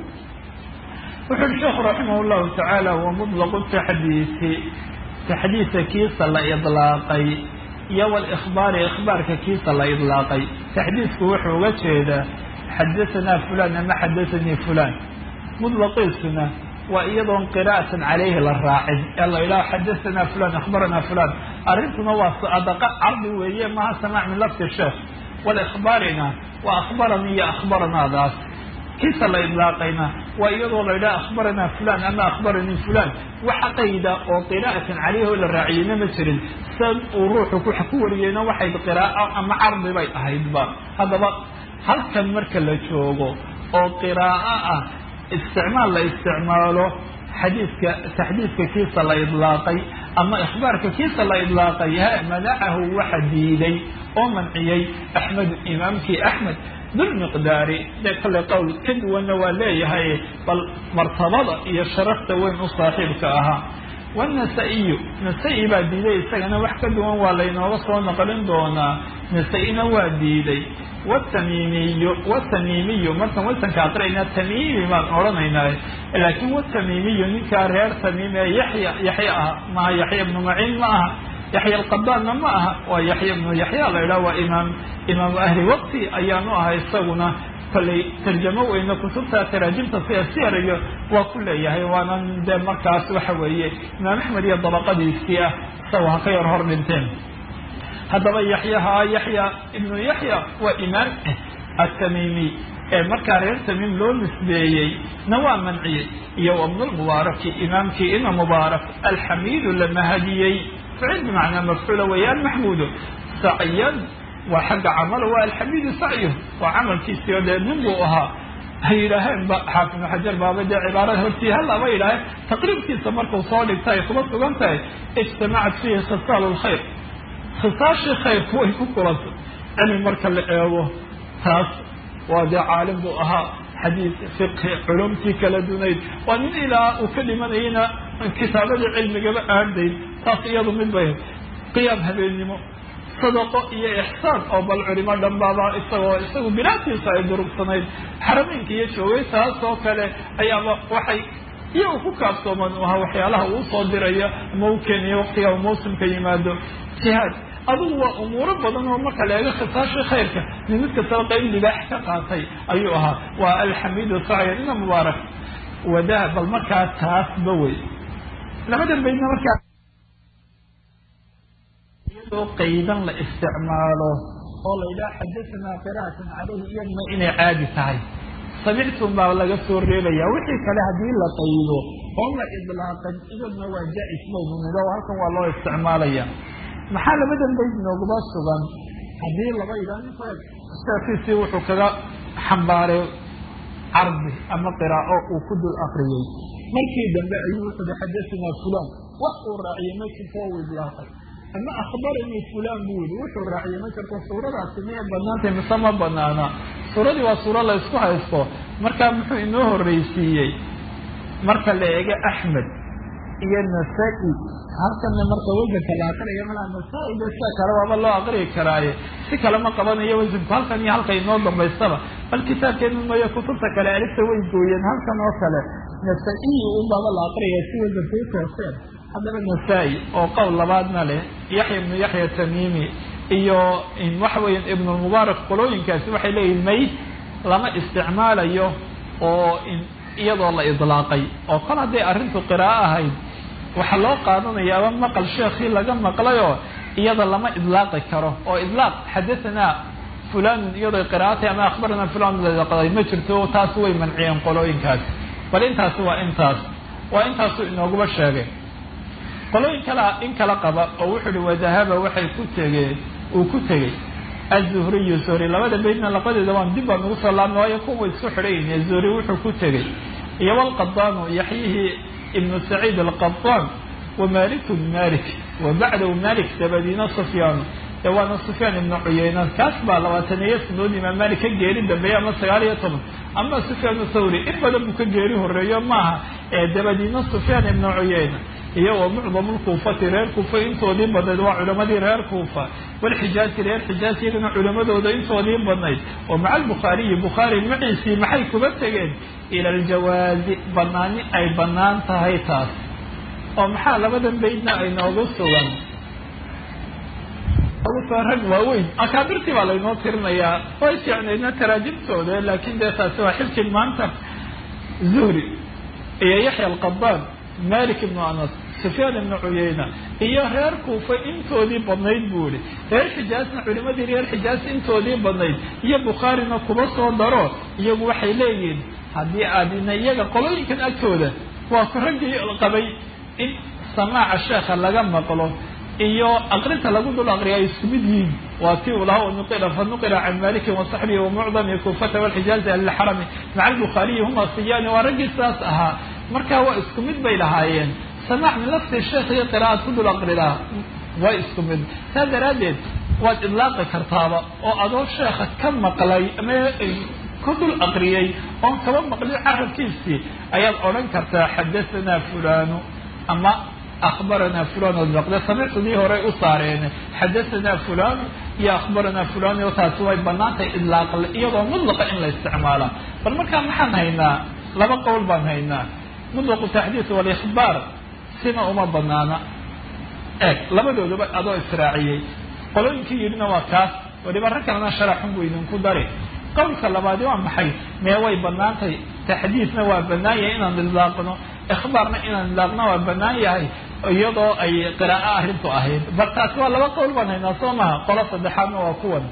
wuxu uhi sheekhu raximah llahu tacaala wa mutlaqu taxdiisi taxdiisa kiisa la idlaaqay iyo walikhbaari ikhbaarka kiisa la idlaaqay taxdiisku wuxuu uga jeedaa xadahanaa fulan ama xadathanii fulan mudlaqiisuna waa iyadoon qiraa'atan calayhi la raacin ee la idhaho xadahanaa fulan akhbaranaa fulan arrintuna waa sadaqa cardi weeye maha samaac min lafdi sheekh walikhbaarina waa akhbaranii iyo akhbaranaadaas kiisa la idlaaqayna waa iyadoo la idhaha akhbaranaa fulan ama akhbaranii fulan waxa qayda oo qiraa'atan calayhi oo la raaciyeyna ma jirin san uu ruuxu ku wariyeyna waxay qiraa'o ama cardi bay ahaydba haddaba halkan marka la joogo oo qiraa'o ah isticmaal la isticmaalo xadiiska taxdiiska kiisa la idlaaqay ama ikhbaarka kiisa la idlaaqay ha manacahu waxa diiday oo manciyey axmedu imaamkii axmed dulmiqdaari dee kale qowl ka duwanna waa leeyahay bal martabada iyo sharafta weyn u saaxiibka ahaa wanasaa-iyu nasa-i baa diiday isagana wax ka duwan waa laynooga soo naqlin doonaa nasa-ina waa diiday watamiimiyu watamiimiyu markaan wasanka aqrayna tamiimi baan odhanaynaa laakiin watamiimiyu ninkaa reer tamiim ee yaxya yaxya ah maaha yaxya ibnu maciin ma aha yaxya alqadaanna ma aha waa yaxya ibnu yaxya la idhaha waa imaam imaamu ahli waqti ayaanu ahay isaguna kollay tarjamo weyne kutubta taraajimta sida siyar iyo waa ku leeyahay waanan dee markaas waxa weeye imaam axmed iyo dabaqadiisii ah isaga ha ka yar hor dhinteen haddaba yaxyaha yaxya ibnu yaxya waa imaam atamiimi ee markaa reer tamiim loo nisbeeyey na waa manciyey iyo wabnulmubaaraki imaamkii ina mubaarak alxamiidu la mahadiyey ficil bimacnaa mafcuula weeyaan maxmuudo sacyan waa xagga camalo waa alxamiidu sacyu waa camalkiisii oo dee nin buu ahaa hay yidhaaheen ba xaafid ibnu xajar baaba dee cibaarada hortii hallaba yidhaaheen taqriibkiisa markuu soo dhigta ay kuma sugan tahay ijtamacat fiihi khisaalu lkhayr khisaashii khayrku way ku kulantay cilmi marka la eego taas waa dee caalim buu ahaa xadiid fiqhi culumtii kala dunayd waa nin ilaa uu ka dhimanayana kitaabadii cilmigaba aadayn taas iyadu mid bay qiyaam habeennimo sadaqo iyo ixsaan oo bal culimo dhanbaaba isagoo isagu bilaadkiisa ay durugsanayd xarameynka iyo joogay taas oo kale ayaaba waxay iyagu ku kaaftooman u ahaa waxyaalaha uu soo diraya ama u keenayo waqtiga u mawsimka yimaado jihaad adugu waa umuuro badan oo marka la eego khisaasha khayrka nin mid kastaba qayb libaax ka qaatay ayuu ahaa waa alxamiidu sacyan ina mubaarak wadaa bal markaa taasba wey labadan baydna markaa iyadoo qaydan la isticmaalo oo la yidhaha xadasanaa qiraatan caleyhi iyaduna inay caadi tahay samictum baa laga soo reebaya wixii kale haddii la qaydo oo la idlaaqan iyaduna waa jaa-is baynu nidho halkan waa loo isticmaalaya maxaa labadan bayd nooguma sugan haddii laba yidhaha sheekiisii wuxuu kaga xambaaray cardi ama qiraa'o uu ku dul akriyey markii dambe ayuu wuxuu hi xadasanaa fulan wax uu raaciyey ma jirto oo u idlaaqay ama akhbaranii fulan buu yihi wuxuu raaciyey ma jirto suuradaasi miyay banaantay mise ma banaana suuradii waa suuro la isku haysto markaa muxuu inoo horreysiiyey marka la eego axmed iyo nasaa-i halkana marka wasanka la aqriya malaa nasaa-i de sida kale waaba loo aqriyi karaaye si kale ma qabanayo wasanku halkan iyo halka inoo dambaystaba bal kitaabkeenu mayo kutubta kale alifta way gooyeen halkan oo kale nasaa-iyi unbaaba la aqriyaya si wasanka u tooseen haddaba nasaa-i oo qowl labaadna leh yaxya ibnu yaxya tamiimi iyo waxa weya ibnulmubaarak qolooyinkaasi waxay leeyihin may lama isticmaalayo oo iyadoo la idlaaqay oo kol hadday arrintu qiraa'o ahayd waxaa loo qaadanayaaba maqal sheekhii laga maqlayoo iyada lama idlaaqi karo oo idlaaq xadahanaa fulanun iyadoo qiraa'atay ama akhbaranaa fulan ladaqday ma jirto taas way manciyeen qolooyinkaasi bal intaasi waa intaas waa intaasu inooguba sheegay qolooyin kala in kala qaba oo wuxuu uhi wadahaba waxay ku tegeen uu ku tegey azuhriyu zuhri labada baydna labadeeda waan dib baan ugu soo laabna waayo kuwa isku xidhayn zuhri wuxuu ku tegey iyo walqadaanu yaxyihii ibnu saciid alqadaan wa maliku malik wa bacdahu malik dabadiina sufyaan ee waana sufyaan ibnu cuyeyna kaas baa labaataniyo sanood imaam malik ka geeri dambeeye ama sagaal iyo toban ama sufyaan thawri in badan buu ka geeri horeeyo maaha ee dabadiina sufyaan ibnu cuyeyna iyo wa mucdamu lkuufati reer kuufa intoodii badnayd waa culamadii reer kuufa walxijaazi reer xijaaz iyagana culamadooda intoodii badnayd oo maca albukhaariyi bukhaari maciisii maxay kuga tegeen ila aljawaazi banaani ay banaan tahay taas oo maxaa labadan baydna ay noogu sugan rag waaweyn akaabirtii baa laynoo tirinayaa way fiicnaydna taraajimtooda laakin dee taasi waa xilkii maanta zuhri iyo yaxya alqadaan malik ibnu anas sufyaan ibnu cuyeyna iyo reer kuufa intoodii badnayd buu ihi reer xijaazna culimadii reer xijaaz intoodii badnayd iyo bukhaarina kuba soo daro iyagu waxay leeyihiin haddii aadina iyaga qolooyinkan agtooda waa ku raggii qabay in samaaca sheekha laga maqlo iyo aqrinta lagu dul aqriya ay isku mid yihiin waa ti uu lahaa nuqila fa nuqila can malikin wasaxbihi wamucdami kuufata walxijaazi alilxarami maca albukhaariyi huma siyaani waa raggii sidaas ahaa marka waa isku mid bay lahaayeen samaac min lafti sheekh iyo qiraa'ad ku dul aqridaa waa isku mid saa daraaddeed waad idlaaqi kartaaba oo adoo sheekha ka maqlay ama ku dul aqriyey oon kaba maqlin carabkiisii ayaad odhan kartaa xadahanaa fulanu ama akhbaranaa fulan oo baqde samictudii horey u saareen xadahanaa fulan iyo akhbaranaa fulan o taasi way banaantay idlaaq iyadoo mudlaqa in la isticmaala bal markaa maxaan haynaa laba qowl baan haynaa mutlaqu taxdiis walikhbaar sina uma banaana eeg labadooduba adoo israaciyey qolooyinkii yidhina waa kaas waliba rag kalena sharaxun buu idinku dari qowlka labaadi waa maxay mee way banaantay taxdiisna waa banaan yahay inaan idlaaqno ikhbaarna inaan idlaaqna waa banaan yahay iyadoo ay qiraa'o arrintu ahayd bal taasi waa laba qowl baan haynaa soo maha qolo saddexaadna waa kuwan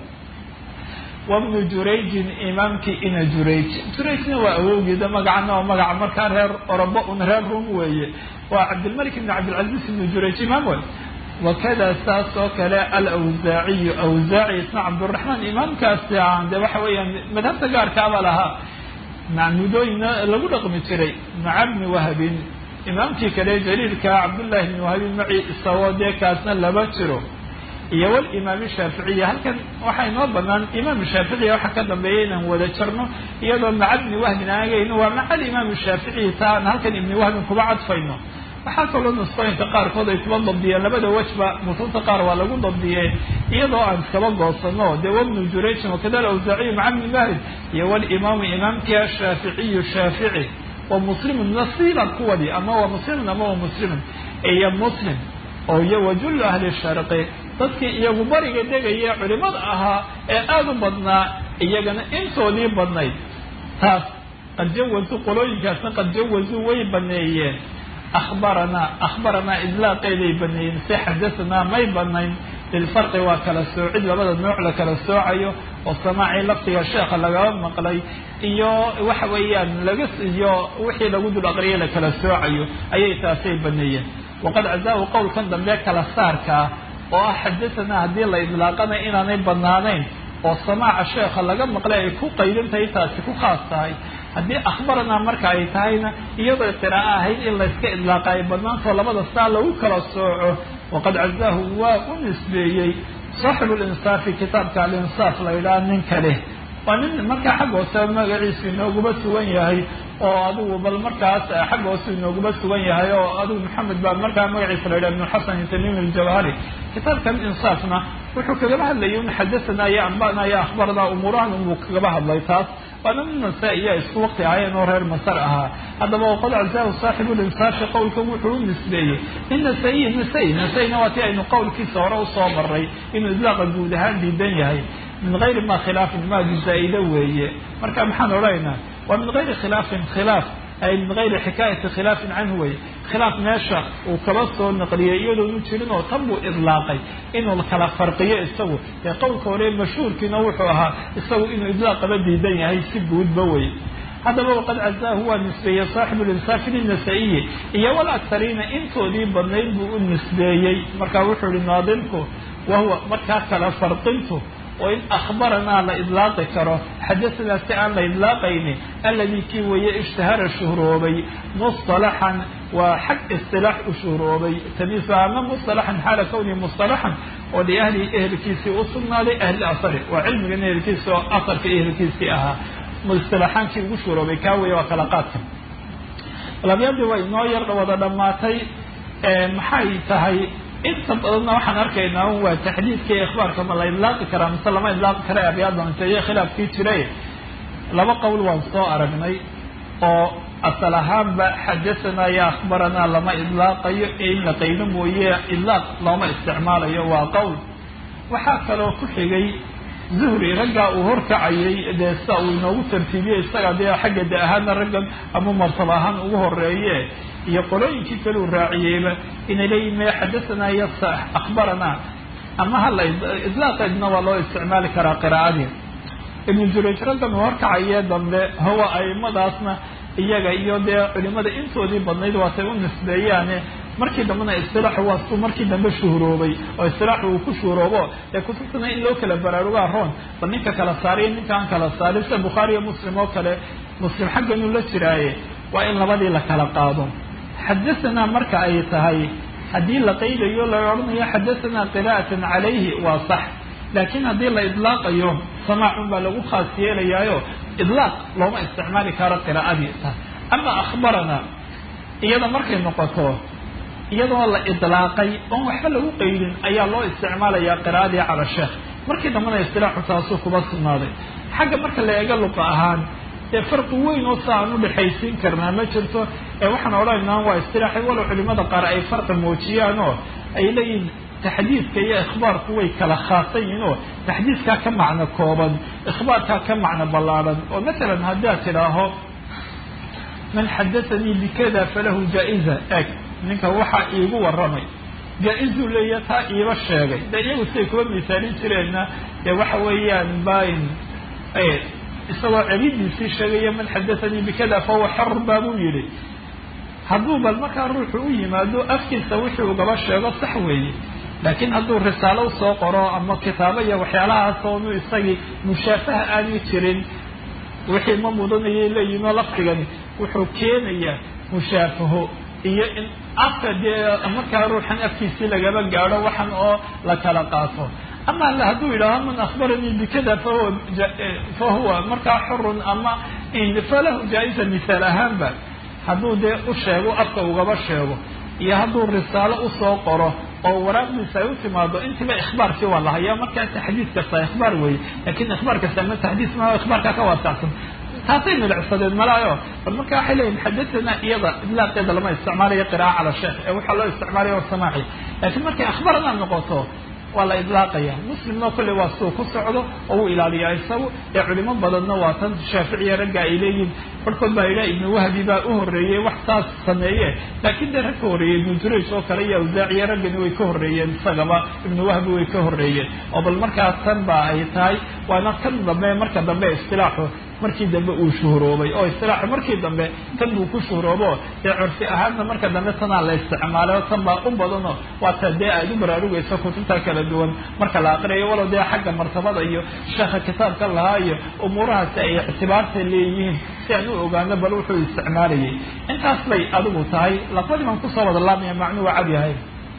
wabnu jurayjin imaamkii ina jurayj jurayjna waa awowgeeda magacana waa magaca markaa reer orobo un reer rum weeye waa cabdilmalik ibn cabdilcaziz ibnu jurayj imaam wey wakada saas oo kale alawsaaciyu awsaaci isna cabduraxmaan imaamkaasi aan de waxa weeyaan madhabta gaarkaaba lahaa macmudooyina lagu dhaqmi jiray maca bni wahabin imaamkii kale jaliilka cabdullahi bni wahabin maci isagoo dee kaasna laba jiro iyo walimaam shaaficiya halkan waxaa inoo banaan imaam shaaficiya waxaa ka dambeeya inaan wada jarno iyadoo maca bni wahbin aan agayno waa maca alimaam shaaficiyi ta aan halkan ibni wahbin kuba cadfayno waxaa kaloo nusqooyinka qaarkood ay kuba dabdiyeen labada wejba nusuusta qaar waa lagu dabdiyee iyadoo aan iskaba goosano dee wabnu jurayjin wakada alawsaaciyu maca bni wahbin iyo walimaamu imaamkii ashaaficiyu shaafici wa muslimun nasiiban kuwadi ama waa muslimun ama waa muslimun iyo muslim oo iyo wajullu ahli sharqi dadkii iyagu bariga degaya culimada ahaa ee aada u badnaa iyagana intoodii badnayd taas qad jawazu qolooyinkaasna qad jawazu way baneeyeen akhbaranaa akhbaranaa idlaaqeeday baneeyeen si xadasanaa may banayn lilfarqi waa kala soocid labada nooc la kala soocayo oo samaacii laftiga sheekha lagaba maqlay iyo waxa weeyaan laga iyo wixii lagu dul aqriyay la kala soocayo ayay taasay baneeyeen waqad cazaahu qowlkan dambe kala saarka ah oo ah xadasanaa haddii la idlaaqana inaanay banaanayn oo samaaca sheekha laga maqlay ay ku qaydin tahay taasi ku khaas tahay haddii akhbaranaa marka ay tahayna iyadoo qiraa'o ahayd in layska idlaaqa ay banaantao labada saa lagu kala sooco waqad cazaahu waa u nisbeeyey saaxibu linsaafi kitaabka alinsaaf la yidhaha ninka leh waa nin markaa xagga hoose magaciisu inooguma sugan yahay oo adigu bal markaas xagga hoose inooguma sugan yahay oo adigu maxamed baa markaa magaciisa la yidhaha ibnu xasan tamim aljawhari kitaabkan insaafna wuxuu kagaba hadlayay un xadasanaa iyo ambana iyo akhbarana umuurahan unbuu kagaba hadlay taas waana nin nasaa-iya isku waqti ahaayeen oo reer masar ahaa haddaba waqad cazaahu saaxibu linsaafi qowlkan wuxuu u nisbeeyey in nasa-iyi nasa-i nasa-ina waa ti aynu qowlkiisa hore usoo maray inuu idlaaqa guud ahaan diidan yahay min gayri ma khilaafin maadi zaa-ida weeye marka maxaan odhanaynaa waa min gayri khilaafin khilaaf ay min gayri xikaayati khilaafin canhu weye khilaaf meesha uu kaba soo naqliyay iyadoonu jirin oo tan buu idlaaqay inuu kala farqiyo isagu ee qowlka hore mashhuurkiina wuxuu ahaa isagu inuu idlaaqaba diidan yahay si guudba wey haddaba waqad cazaahu waa nisbeeyey saaxibu linsaafi linasa-iyi iyo wal aktariina intoodii badnayd buu u nisbeeyey markaa wuxuu yihi naadimku wahuwa markaa kala farqintu oo in akhbaranaa la idlaaqi karo xadasanaa si aan la idlaaqayni alladii kii weeye ishtahara shuhroobay musطalaxan waa xag isilaax u shuhroobay tamiisa ama musطalaxan xaala kownihi musطalaxan oo liahlihi ehelkiisii u sugnaaday ahli asari waa cilmigan ehelkiisi oo asarka ehelkiisii ahaa isilaaxaankii ugu shuhroobay kaa weeye waa kala qaadka labyadii waa inoo yar wada dhammaatay maxay tahay inta badanna waxaan arkaynaa un waa taxdiidka iyo ikhbaarka ma la idlaaqi karaa mise lama idlaaqi kara abyaaddan inteye khilaafkii jiray laba qowl waan soo aragnay oo asal ahaanba xadasanaa iyo akhbaranaa lama idlaaqayo ee in la qaydo mooye idlaaq looma isticmaalayo waa qowl waxaa kaloo ku xigay zuhri raggaa uu horkacayay dee sida uu inoogu tartiibiyey isaga dee xagga de ahaana raggan ama martaba ahaan ugu horeeye iyo qolooyinkii kale uu raaciyeyba inay leeyihin me xadasanaa iyo akhbaranaa ama hala idlaaqeedna waa loo isticmaali karaa qiraa'adii ibnu jurayj raggan uu horkacaye dambe hawa aimadaasna iyaga iyo dee culimada intoodii badnayd waatay u nisbeeyaane markii dambena istilaaxu waa suu markii dambe shuhuroobay oo istilaaxu uu ku shuhuroobo ee kutubtana in loo kala baraarugaa roon bal ninka kala saariyo ninkaan kala saarin sida bukhaari iyo muslim oo kale muslim xagganuu la jiraaye waa in labadii la kala qaado xadasanaa marka ay tahay haddii la qaydayo la odhanayo xadasanaa qiraa'atan calayhi waa sax laakiin haddii la idlaaqayo samaacun baa lagu khaas yeelayaayo idlaaq looma isticmaali karo qiraa'adii taas ama akhbarana iyada markay noqoto iyadoo la idlaaqay oon waxba lagu qeydin ayaa loo isticmaalayaa qiraa'adii cala sheekh markii dambena istilaaxu taasuu kuma sugnaaday xagga marka la eego luqa ahaan dee farqi weyn oo sa aan udhexaysiin karnaa ma jirto ee waxaan odhanaynaa waa istilaaxay walow culimada qaar ay farqi muujiyaan oo ay leeyihin taxdiidka iyo ikhbaarku way kala khaasan yihiin oo taxdiidkaa ka macno kooban ikhbaarkaa ka macno ballaadhan oo masalan haddaad tidhaaho man xadathanii bikada falahu jaa-iza eg ninka waxaa iigu warramay jaa-izuu leeya taa iiba sheegay de iyagu siday kuba misaalin jireenna dee waxa weeyaan bain isagoo celidiisii sheegaya man xadathanii bikada fahuwa xor baabuu yidhi hadduu bal markaa ruuxu u yimaado afkiisa wixii ugaba sheego sax weeye laakiin hadduu risaalo usoo qoro ama kitaabo iyo waxyaalahaas oonu isagii mushaafaha aanu jirin wixii ma mudanayay leeyihin oo lafdigani wuxuu keenayaa mushaafaho iyo in afka dee markaa ruuxan afkiisii lagaba gaadho waxan oo la kala qaato ama hadduu yidhaaho man akhbaranii bikada fahuwa fahuwa markaa xurun ama falahu jaa-isa misaal ahaanba hadduu dee u sheego afka ugaba sheego iyo hadduu risaalo usoo qoro oo waraaqdiisa ay u timaado intiba ikhbaarkii waa lahayaa markaa taxdiid kasta ikhbaar weeye lakin ikhbaar kasta ma taxdiid ma ikhbaarkaa ka waasacsan taasay midacsadeen malaayo bal marka waxay leeyihin xadathana iyada idlaaqeeda lama isticmaalayo qira'a cala sheekh ee waxaa loo isticmaalaya samaaci laakiin markay akhbarana noqoto waa la idlaaqaya muslimna kolley waa suu ku socdo oo uu ilaaliyaa isagu ee culimo badanna waa tan shaaficiya ragga ay leeyihin barhkood baa yidhaha ibnu wahbi baa u horreeyey wax saas sameeye laakiin dee rag ka horreeyey ibnu jurayj oo kale iyo awsaaciya raggani way ka horreeyeen isagaba ibnu wahbi way ka horreeyeen oo bal markaas tan ba ay tahay waana kan dambe marka dambe istilaaxu markii dambe uu shuhuroobay oo istilaaxu markii dambe tan buu ku shuhuroobo dee curfi ahaanna marka dambe tanaa la isticmaalay oo tan baa u badano waa ta dee aad u baraarugayso kutubta kala duwan marka la aqriyayo walow dee xagga martabada iyo sheekha kitaabka lahaa iyo umuurahaasi ay ictibaarta leeyihiin si aan u ogaano bal wuxuu isticmaalayay intaas bay adigu tahay lafadii baan kusoo wada laamaya macnuu waa cad yahay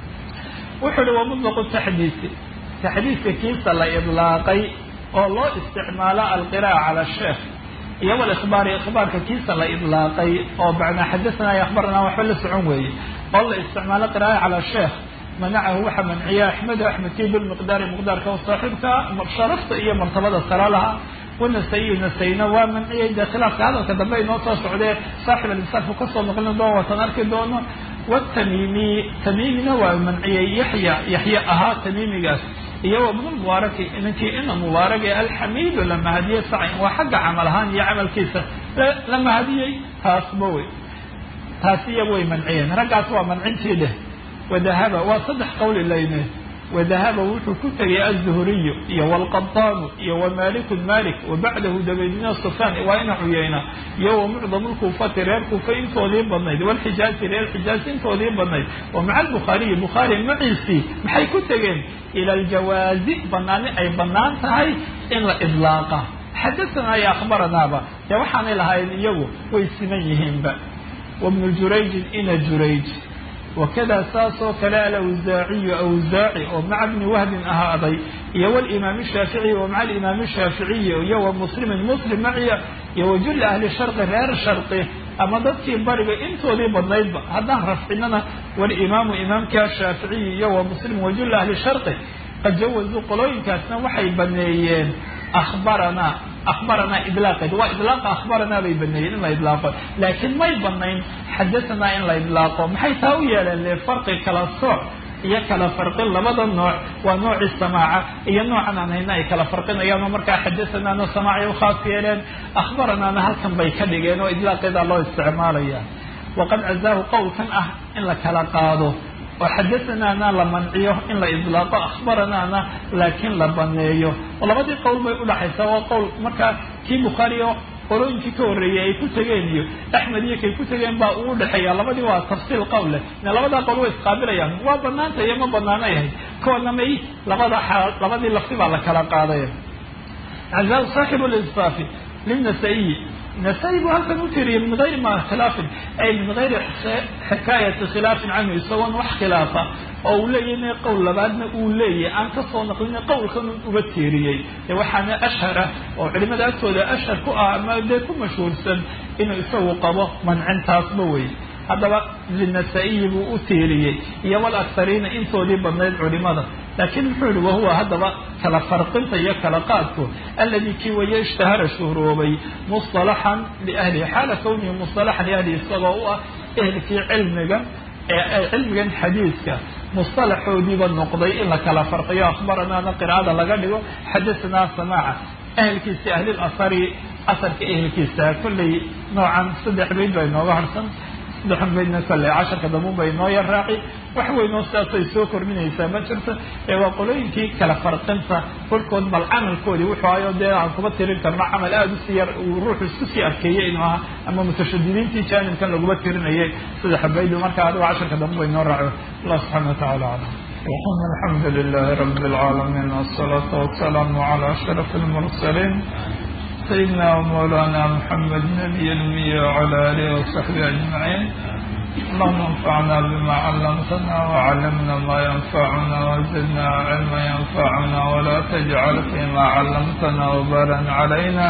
wuxuu ihi wamutlaqu taxdiisi taxdiiska kiisa la idlaaqay oo loo isticmaalo alqira'a cala sheekh iyo walikhbaari ikhbaarka kiisa la idlaaqay oo bacnaa xadathana iyo akhbarana waxba la socon weeye oo la isticmaalo qira'a cala sheekh manacahu waxaa manciya axmedu axmedkii bilmiqdaari miqdaarka o saaxiibka sharafta iyo martabada sara laha wanasayi nasayna waa manciyay dee khilaafka hadalka dambe inoo soo socdee saaxib alinsaafu kasoo noqlin doono watan arki doono watamimi tamimina waa manciyay yaxya yaxya ahaa tamimigaas iyo wabnu mubaaraki ninkii ina mubaarak ee alxamiidu la mahadiyey saci waa xagga camal ahaan iyo camalkiisa la mahadiyey taasba wey taasi iyagu way manciyeen raggaas waa mancintii leh wadahaba waa saddex qawli layne wadahaba wuxuu ku tegay aلzuhriyu iyo wاlqaطaanu iyo wamaliku malik wabacdahu dabaydina sufyaan waa ina cuyeyna iyo wamucdam lkuufati reer kuufa intoodii badnayd wاlxijaazi reer xijaaz intoodii badnayd wamaca albukhaariyi bukhaari maciisii maxay ku tegeen ila aljawaazi banaani ay banaan tahay in la idlaaqa xadathana iyo akhbaranaaba dee waxaanay lahayn iyagu way siman yihiinba wabnu jurayjin ina jurayj wakada saasoo kale alawsaaciyu awsaaci oo maca bni wahbin ahaaday iyo walimaam shaaficiyi wa maca alimaam shaaficiyi iyo wa muslimin muslim maciya iyo wajuli ahli sharqi reer sharqi ama dadkii bariga intoodii badnaydba haddaan rafcinana walimaamu imaamka shaaficiyi iyo wa muslim wajuli ahli sharqi qad jawazuu qolooyinkaasna waxay baneeyeen akhbaranaa akhbaranaa idlaaqeed waa idlaaqa akhbaranaa bay baneeyeen in la idlaaqo laakiin may banayn xadahanaa in la idlaaqo maxay taa u yeeleen le farqi kala sooc iyo kala farqin labada nooc waa noocii samaaca iyo noocan aan hayna ay kala farqinayaan oo markaa xadahanaana samaacay ukhaas yeeleen akhbaranaana halkan bay ka dhigeen oo idlaaqeedaa loo isticmaalaya waqad cazaahu qowlkan ah in la kala qaado oo xadathanaana la manciyo in la idlaaqo akhbaranaana laakiin la baneeyo oo labadii qowl bay udhaxaysaa waa qowl markaa kii bukhaari oo qolooyinkii ka horreeyey ay ku tegeen iyo axmed iyo kay ku tegeen baa uu udhexeeya labadii waa tafsiil qowl leh labadaa qowl way isqaabilayaan waa banaanta iyo ma banaana yahay koodna may labada xaal labadii lafti baa la kala qaaday cazaa saaxibu linsaafi linasaiyi nasaa-i buu halkan u tiriyay min gayri ma khilaafin ay min gayri xikaayati khilaafin canhu isagoon wax khilaafa oo uu leeyahy qowl labaadna uu leeyahy aan kasoo naqlina qowlkan uba tiiriyey dee waxaana ashhara oo culimada agtooda ashhar ku ah ama dee ku mashhuursan inuu isagu qabo mancintaasba wey haddaba linasa-iyi buu u tiiriyey iyo wal akhariina intoodii badnayd culimada laakiin muxuu yihi wahuwa haddaba kala farqinta iyo kala qaadku alladii kii waya ishtahara shuhroobay musطalaxan liahlihi xaala kawnihi musطalaxan liahlihi isagoo u ah ehelkii cilmiga ee cilmigan xadiiska musطalaxoodiiba noqday in la kala farqiyo akhbaranaana qiraa'ada laga dhigo xadasanaa samaaca ahelkiisi ahlil asari asarka ehelkiisa kolley noocan saddex bayd baa inooga harsan saddexan baydna kolley casharka dambuun ba inoo yar raaci wax weynoo sidaasay soo kordhinaysaa ma jirto ee waa qolooyinkii kala farqinta kolkood bal camalkoodii wuxuu ayo dee aan kuma tirin karno camal aada usii yar uu ruuxu isku sii arkeeyey inuu aha ama mutashadidiintii jaanibkan laguma tirinayay saddex baydu marka adigo casharka dambu ba inoo raaco allah subxana watacala aclam alxamdu lilahi rabi اlcaalamiin wالsalaatu wasalaamu calى ashraf اlmursalin sayidina wmawlana mxamed nabiy lmiya wcala alihi wasaxbi ajmaciin allahuma anfacna bima callamtana wacallimna ma yanfacuna wazidna cilma yanfacuna wala tajcal fima callamtana wbaran calayna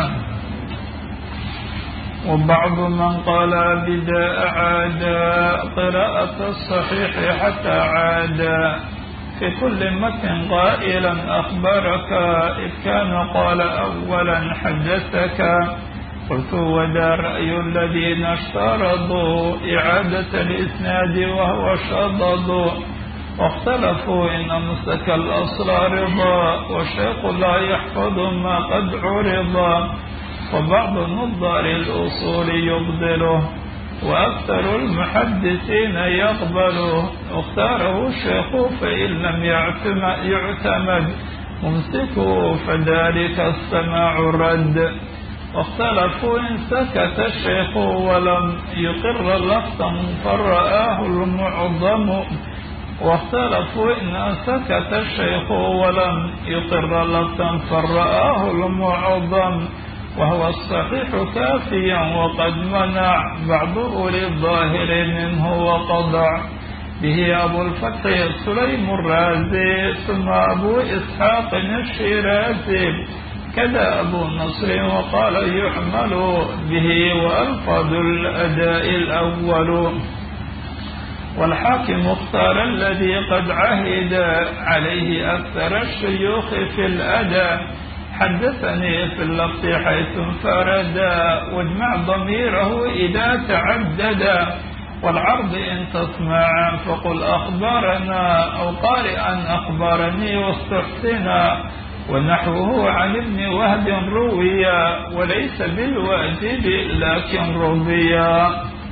وبعض من قال بداء عادا قراءة الصحيح حتى عادا في كل متن قائلا أخبرك إذ كان قال أولا حدثك قلت وذا رأي الذين اشترطوا إعادة الإسناد وهو شضض واختلفوا إن أمسك الأصل رضا والشيخ لا يحفظ ما قد عرض وبعض نظار الأصول يبذله وأكثر المحدثين يقبله اختاره الشيخ فإن لم يعتمد ممسكه فذلك السماع الرد واختلفوا إن سكت الشيخ ولم يقر لفظا فرآه المعظم واختلفوا إن سكت الشيخ ولم يقر لفظا فرآه المعظم وهو الصحيح كافيا وقد منع بعض أولي الظاهر منه وقضع به أبو الفتح سليم الرازي ثم أبو إسحاق الشيرازي كذا أبو النصر وقال يعمل به وألفظ الأداء الأول والحاكم اختار الذي قد عهد عليه أكثر الشيوخ في الأداء حدثني في اللفظ حيث انفردا واجمع ضميره إذا تعددا والعرض إن تسمع فقل أخبرنا أو قارئا أخبرني واستحسنا ونحوه عن ابن وهب رويا وليس بالواجب لكن رويا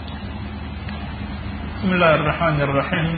بسم الله الرحمن الرحيم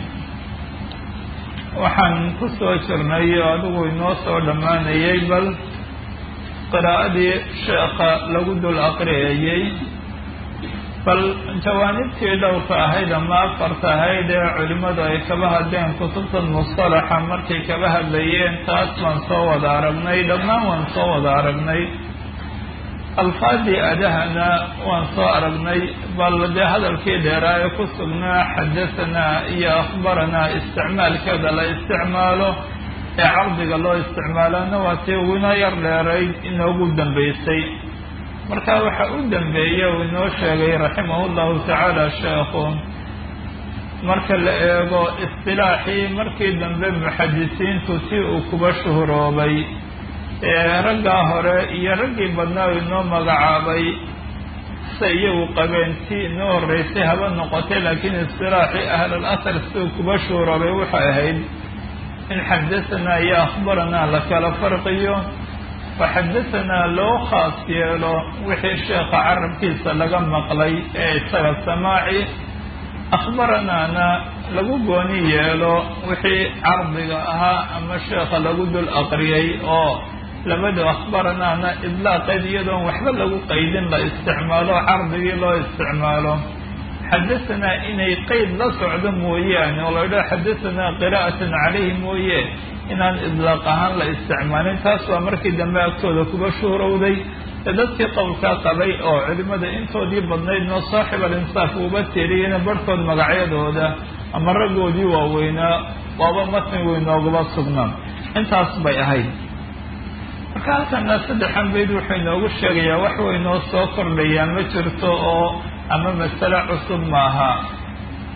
waxaan ku soo jirnay adigu inoo soo dhammaanayay bal qiraa'adii sheekha lagu dul aqriyayey bal jawaanibtii dhowrka ahayd ama afarta ahayd ee culimmadu ay kaba hadleen kutubtan mustalaxa markay kaba hadlayeen taas waan soo wada aragnay dhammaan waan soo wada aragnay alfaadii adahana waan soo aragnay bal dee hadalkii dheeraa ee ku sugnaa xadasanaa iyo akhbaranaa isticmaalkeeda la isticmaalo ee cardiga loo isticmaalana waa tii uguna yar dheerayd inoogu dambaysay marka waxa u dambeeya uu inoo sheegay raximahu llahu tacaala sheekhu marka la eego istilaaxii markii dambe muxadisiintu si uu kuba shuhuroobay raggaa hore iyo raggii badnaa u inoo magacaabay se iyagu qabeen tii inoo horreysay haba noqotay laakiin istilaaxii ahlal asar siduu kuba shuhuroobay waxay ahayd in xadasanaa iyo akhbaranaa la kala farqiyo faxadasanaa loo khaas yeelo wixii sheekha carabkiisa laga maqlay ee isaga samaaci akhbaranaana lagu gooni yeelo wixii cardiga ahaa ama sheekha lagu dul aqriyay oo labada akhbaranaana idlaaqeed iyadoon waxba lagu qaydin la isticmaalo cardigii loo isticmaalo xadasanaa inay qeyd la socdo mooyaane oo la idhaho xadasanaa qiraa'atan calayhi mooye inaan idlaaq ahaan la isticmaalin taas waa markii dambe agtooda kuba shuhrowday ee dadkii qowlkaa qabay oo culimmada intoodii badnaydnoo saaxib alinsaaf uuba tiriyena barhkood magacyadooda ama raggoodii waaweynaa waaba matni weynoogaba sugnaa intaas bay ahayd marka halkana saddexan bayd wuxuu inoogu sheegayaa wax weynoo soo kordhayaa ma jirto oo ama masale cusub maaha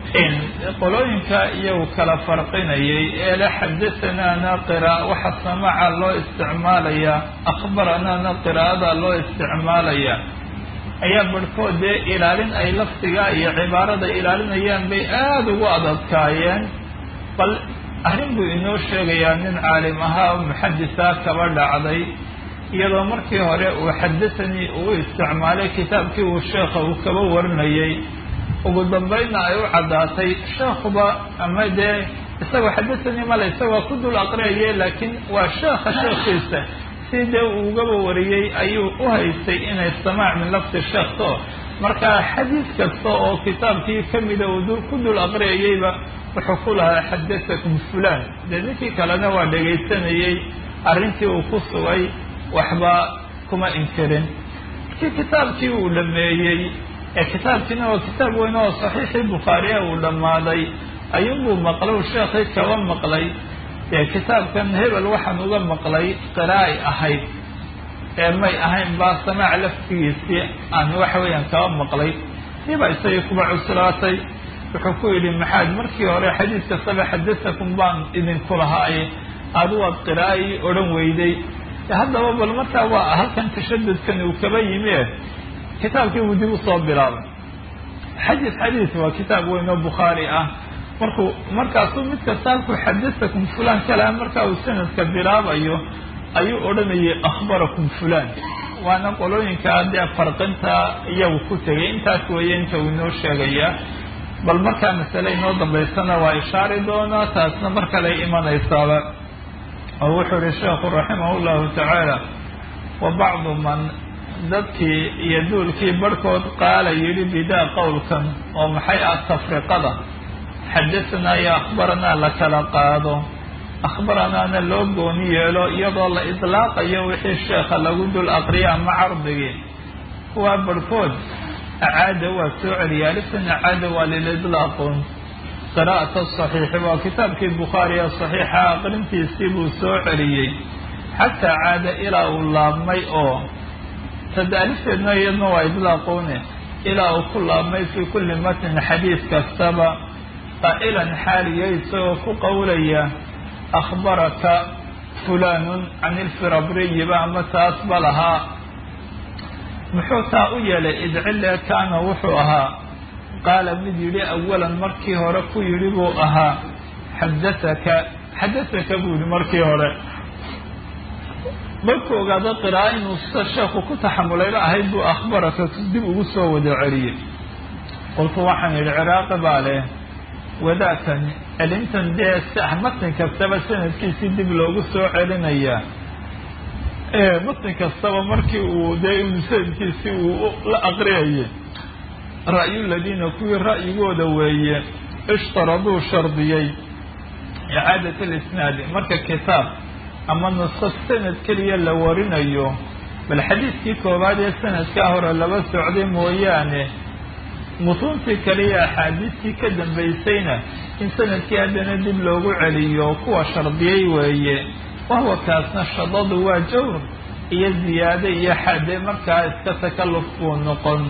qolooyinka iyagu kala farqinayay ee la xadahanaana qira waxa samaca loo isticmaalayaa akhbaranaana qiraa'ada loo isticmaalayaa ayaa barhkood dee ilaalin ay lafdiga iyo cibaarada ilaalinayaan bay aada ugu adadkaayeen bal arrin buu inoo sheegayaa nin caalim ahaa oo muxadisa kaba dhacday iyadoo markii hore uu xadahanii uu isticmaalay kitaabkii uu sheekha uu kaba warinayay ugu dambaydna ay u caddaatay sheekhuba ama dee isagoo xadahanii male isagoo ku dul aqriyaye laakiin waa sheekha sheekhiisa si dee uu ugaba wariyey ayuu u haystay inay samaac min lafdi sheekhto marka xadiis kasta oo kitaabkii kamida uu ku dul aqriyayeyba wuxuu ku lahaa xadatakum fulan dee ninkii kalena waa dhegaysanayey arrintii uu ku sugay waxba kuma inkirin markii kitaabkii uu dhameeyey ee kitaabkiina waa kitaab weyn oo saxiixii bukhaariya uu dhammaaday ayuunbuu maqlow sheekhii kaba maqlay dee kitaabkan hebel waxaan uga maqlay qiraa'ay ahayd ee may ahayn baa samaac laftigiisii aan waxa weeyaan kaba maqlay siibaa isagii kuba cuslaatay wuxuu ku yidhi maxaad markii hore xadiis kastaba xadatakum baan idinku lahaaye adu waad qiraa'ii odhan weyday haddaba bal markaa waa halkan tashadudkan uu kaba yimi kitaabkii buu dib usoo bilaabay xadiis xadiis waa kitaab weyn oo bukhaari ah markuu markaasuu mid kasta halkuu xadatakum fulan kalaa markaa uu sanadka bilaabayo ayuu odhanayay akhbarakum fulan waana qolooyinka dee farqinta iyagu ku tegay intaas weeye inta uu inoo sheegaya bal markaa masale inoo dambaysana waa ishaari doonaa taasna mar kale imanaysaaba oo wuxuu yihi sheekhu raximah llahu tacaala wa bacdu man dadkii iyo duulkii barhkood qaala yidhi bidaa qowlkan oo maxay ah tafriqada xadahanaa iyo akhbaranaa la kala qaado akhbaranaana loo gooni yeelo iyadoo la idlaaqayo wixii sheekha lagu dul aqriya ama cardigii kuwaa barhkood acaada waa soo celiya aliftan acaada waa lilidlaaqun qiraa'ata saxiixi waa kitaabkii bukhaari ee saxiixa aqrintiisii buu soo celiyey xataa caada ilaa uu laabmay oo tadaalifteedna iyadna waa idlaaqune ilaa uu ku laabmay fii kulli matnin xadiis kastaba qaa'ilan xaaliya isagoo ku qowlaya akhbaraka fulanun can ilfirabriyiba ama taasba lahaa muxuu taa u yeelay idcile kaana wuxuu ahaa qaala mid yidhi awalan markii hore ku yidhi buu ahaa xadaaka xadaaka buu yidhi markii hore markuu ogaado qira'a inuu sida sheekhu ku taxamulayba ahayd buu akhbaraka dib ugu soo wada celiyey qolku waxaan yidhi ciraaqi baa leh wadaakan celintan dee matn kastaba sanadkiisii dib loogu soo celinayaa matn kastaba markii uu dee inu sanadkiisii uu la aqriyayay ra'yu ladiina kuwii ra'yigooda weeye ishtaraduu shardiyey icaadat alisnaadi marka kitaab ama nuso sanad keliya la warinayo bal xadiidkii koowaad ee sanadkaa hore laba socday mooyaane mutuuntii kaliya axaadiistii ka dambaysayna in sanadkii haddana dib loogu celiyo kuwa shardiyey weeye wahuwa kaasna shadadu waa jawr iyo ziyaade iyo xade markaa iska takalluf buu noqon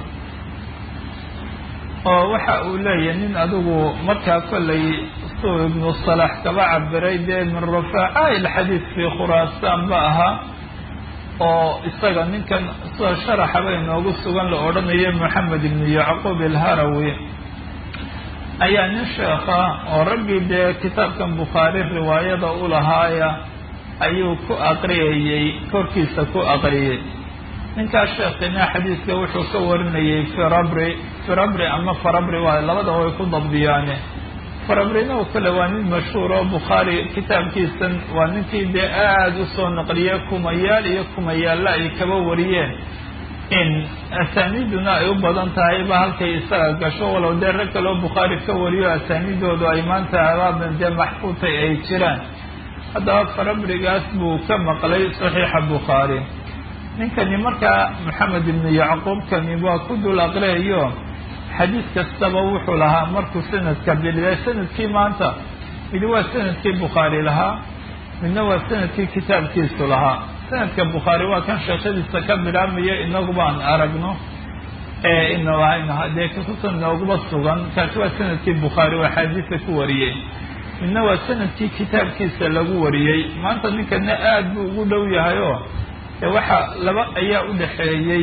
oo waxa uu leeyahay nin adigu markaa kollay suu ibnu salax kaba cabiray dee min rafaaca ilxadiid fii khuraasaan ba ahaa oo isaga ninkan sida sharaxaba inoogu sugan la odhanayo moxamed ibnu yacquub ilharawi ayaa nin sheekha oo raggii dee kitaabkan bukhaari riwaayada u lahaaya ayuu ku aqriyayey korkiisa ku aqriyey ninkaas sheekina xadiidka wuxuu ka warinayay firabri firabri ama farabri waayo labada way ku dabdiyaane farabrina oo kale waa nin mashhuur oo bukhaari kitaabkiisan waa ninkii dee aada usoo naqliye kumayaal iyo kumayaalla ay kaba wariyeen in asaaniiduna ay u badan tahayba halkay isaga gasho walow dee rag kaloo bukhaari ka wariyo asaaniidoodu ay maanta abaaban dee maxfuutay ay jiraan haddaba farabrigaas buu ka maqlay saxiixa bukhaari ninkani markaa maxamed ibnu yacquubkani waa ku dul aqriyayo xadiis kastaba wuxuu lahaa markuu sanadka biliday sanadkii maanta midi waa sanadkii bukhaari lahaa midna waa sanadkii kitaabkiisu lahaa sanadka bukhaari waa kan sheekadiisa ka bilaabmaya inagu baan aragno dee kutubta nooguma sugan kaasi waa sanadkii bukhaari oo axaadiisa ku wariyey midna waa sanadkii kitaabkiisa lagu wariyey maanta ninkana aad buu ugu dhow yahay oo dee waxa laba ayaa u dhaxeeyey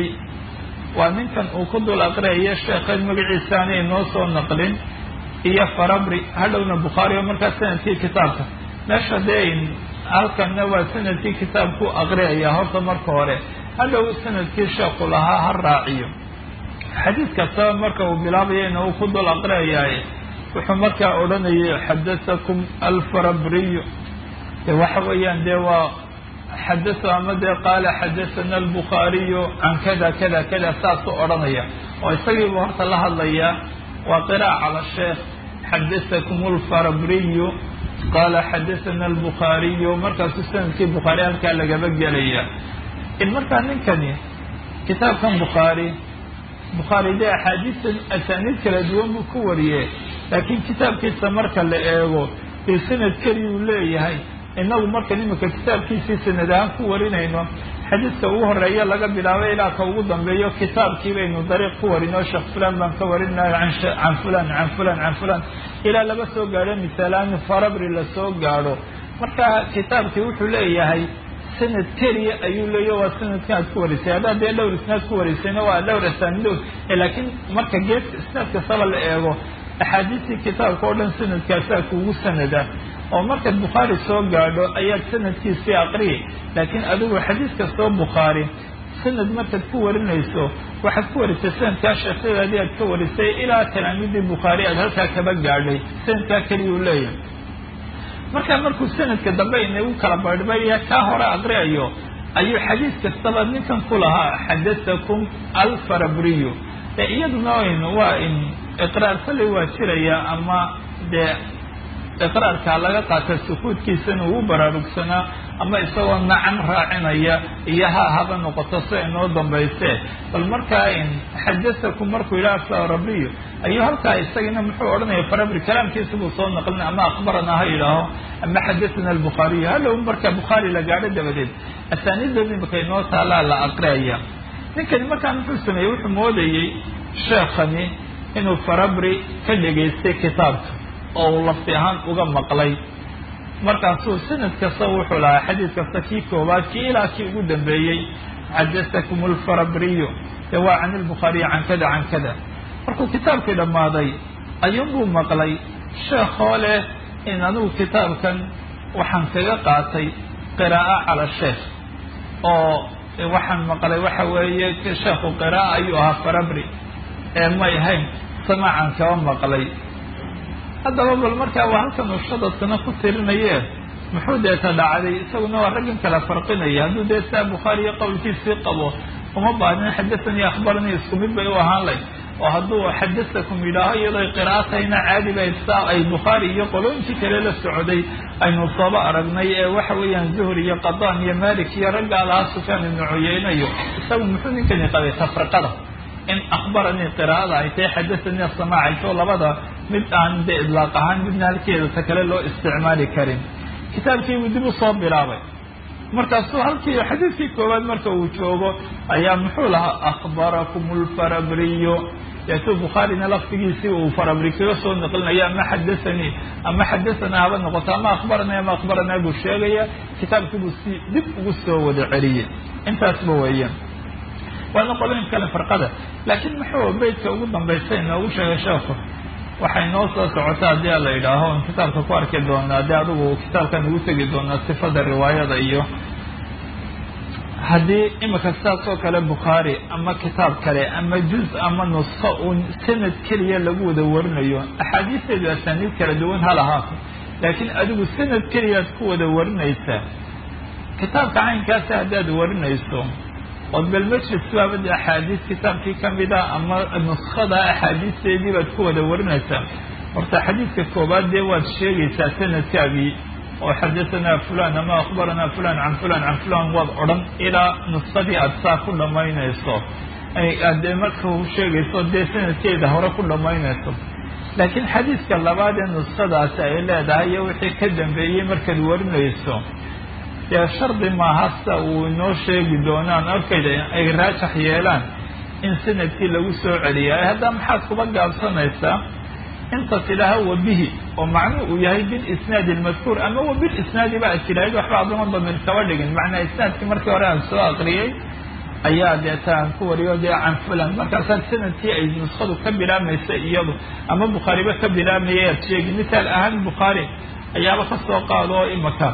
waa ninkan uu ku dul aqriyayo sheekhan magaciisa aanay noo soo naqlin iyo farabri hadhowna bukhaari oo markaa sanadkii kitaabka meesha dee halkanna waa sanadkii kitaabku aqriyaya horta marka hore hadhow sanadkii sheekhu lahaa ha raaciyo xadiid kastaba marka uu bilaabayana uu ku dul aqriyayaay wuxuu markaa odhanayay xadatakum alfarabriyu de waxa weeyaan dee waa xadasa ama dee qaala xadasana albukhaariyu can kada kada kada saasuu odhanaya oo isagiibu horta la hadlayaa waa qiraa'a cala sheekh xadasakum alfarabriyu qaala xadasana albukhaariyu markaasuu sanadkii bukhaari halkaa lagaba gelaya in markaa ninkani kitaabkan bukhaari bukhaari dee axaadiista asaaniid kala duwan buu ku wariye laakiin kitaabkiisa marka la eego dee sanad keliyuu leeyahay inagu markan imika kitaabkiisii sanad ahaan ku warinayno xadiidka ugu horeeya laga bilaabay ilaa ka ugu dambeeyo kitaabkii baynu dariiq ku warino sheekh fulan baan ka warinayo can fulan can fulan can fulan ilaa laga soo gaadho misaalaan farabri lasoo gaadho marka kitaabkii wuxuu leeyahay sanad keliya ayuu leeya waa sanadka aad ku warisay haddaad dee dhowr isnaad ku warisayna waa dhowr asaanidood laakiin marka geeska isnaad kastaba la eego axaadiistii kitaabka oo dhan sanadkaasaa kuugu sanada oo markaad bukhaari soo gaadho ayaad sanadkiisii aqriyi laakiin adigu xadiis kastoo bukhaari sanad markaad ku warinayso waxaad ku warisay sanadkaa sheekhyadaadii aad ka warisay ilaa talaamiidii bukhaari aad halkaa kaba gaadhay sanadkaa keliyuu leeyahay markaa markuu sanadka dambe inagu kala barbaya kaa hore aqriyayo ayuu xadiis kastaba ninkan ku lahaa xadatakum alfarabriyu dee iyaduna waa in iqraar kolley waa jiraya ama dee iqraarkaa laga qaata sukuudkiisana uu baraarugsanaa ama isagoo nacan raacinaya iyo ha haba noqoto si inoo dambayse bal markaa in xadatakum markuu yidhaha farabriyu ayuu halkaa isagina muxuu odhanaya farabri kalaamkiisa buu soo naqlin ama akhbaranaa ha yidhaaho ama xadathana albukhaariyu hadhow marka bukhaari la gaadho dabadeed asaaniidood imika inoo taalaa la aqriyaya ninkani markaa muxuu sameeyey wuxuu moodayey sheekhani inuu farabri ka dhegaystay kitaabka oo uu lafti ahaan uga maqlay markaasuu sanad kasta wuxuu lahaa xadiid kasta kii koobaad kii ilaa kii ugu dambeeyey xadatakum alfarabriyu de waa can ilbukhaariyi can kada can kada markuu kitaabkii dhammaaday ayuunbuu maqlay sheekhoo leh in anugu kitaabkan waxaan kaga qaatay qiraa'a cala sheekh oo waxaan maqlay waxa weeye sheekhu qiraa'a ayuu ahaa farabri ee may ahayn samaacan kaba maqlay haddaba bal markaa waa halkan uu shadadkana ku tirinaye muxuu deeta dhacday isaguna waa raggan kala farqinaya hadduu dee saa bukhaariyo qowlkiisii qabo uma baahnin xadahanii akhbaranii isku mid bay u ahaan lay oo hadduu xadatakum yidhaaho iyadoo qiraa'atayna caadi bay saa ay bukhaari iyo qolooyinkii kale la socday aynu sooba aragnay ee waxa weeyaan zuhri iyo qadaan iyo malik iyo raggaa lahaa sufyaan ibnu cuyeynayo isagu muxuu ninkani qabay tafriqada in akhbaranii qiraa'ada ay tahay xadathanii samaacaysoo labada mid aan de idlaaq ahaan midna halkeeda ta kale loo isticmaali karin kitaabkiibuu dib u soo bilaabay markaasuu halkii xadiidkii koowaad marka uu joogo ayaa muxuu lahaa akhbarakum alfarabriyu deetuu bukhaarina laftigiisii uu farabri kaga soo naqlinaya ama xadathanii ama xadahanaa haba noqoto ama akhbaranaa ama akhbaranaa buu sheegaya kitaabkiibuu si dib ugu soo wada celiyey intaasba weeyaan waana qolooyin kale farqada laakiin muxuu beydka ugu dambaysa inoogu sheegay sheekhu waxay noo soo socotaa haddii a la yidhaaho in kitaabka ku arki doonaa haddii adigu kitaabkan ugu tegi doonaa sifada riwaayada iyo haddii imika sidaas oo kale bukhaari ama kitaab kale ama juz ama nusko uun sanad keliya lagu wada warinayo axaadiisteedu asaaniid kala duwan ha lahaato laakiin adigu sanad keliyaad ku wada warinaysaa kitaabka caynkaasi haddaad warinayso ood bal majlis baabad axaadiis kitaabkii kamida ama nuskada axaadiisteedii baad ku wada warinaysaa horta xadiidka koobaad dee waad sheegaysaa sanadkaagii oo xadahanaa fulan ama akhbaranaa fulan can fulan can fulan waad odhan ilaa nuskadii aad saa ku dhammaynayso aad dee marka u sheegayso dee sanadkeeda hore ku dhammaynayso laakiin xadiidka labaad ee nuskadaasi ay leedahay iyo wixii ka dambeeyey markaad warinayso dee shardi maaha sida uu inoo sheegi doonaan arkayda ay raajax yeelaan in sanadkii lagu soo celiya haddaa maxaad kuba gaabsanaysaa inta tidhaaha wabihi oo macnuhu uu yahay bilisnaadi almadkuur ama wabilisnaadi ba ad tidhaahid waxba aduma damir kaba dhigin macnaa isnaadkii markii hore aan soo aqriyey ayaa deeta aan ku wariyo dee can fulan markaasaad sanadkii ay nuskadu ka bilaamaysa iyadu ama bukhaariba ka bilaamaya aad sheegi mithaal ahaan bukhaari ayaaba ka soo qaado oo imaka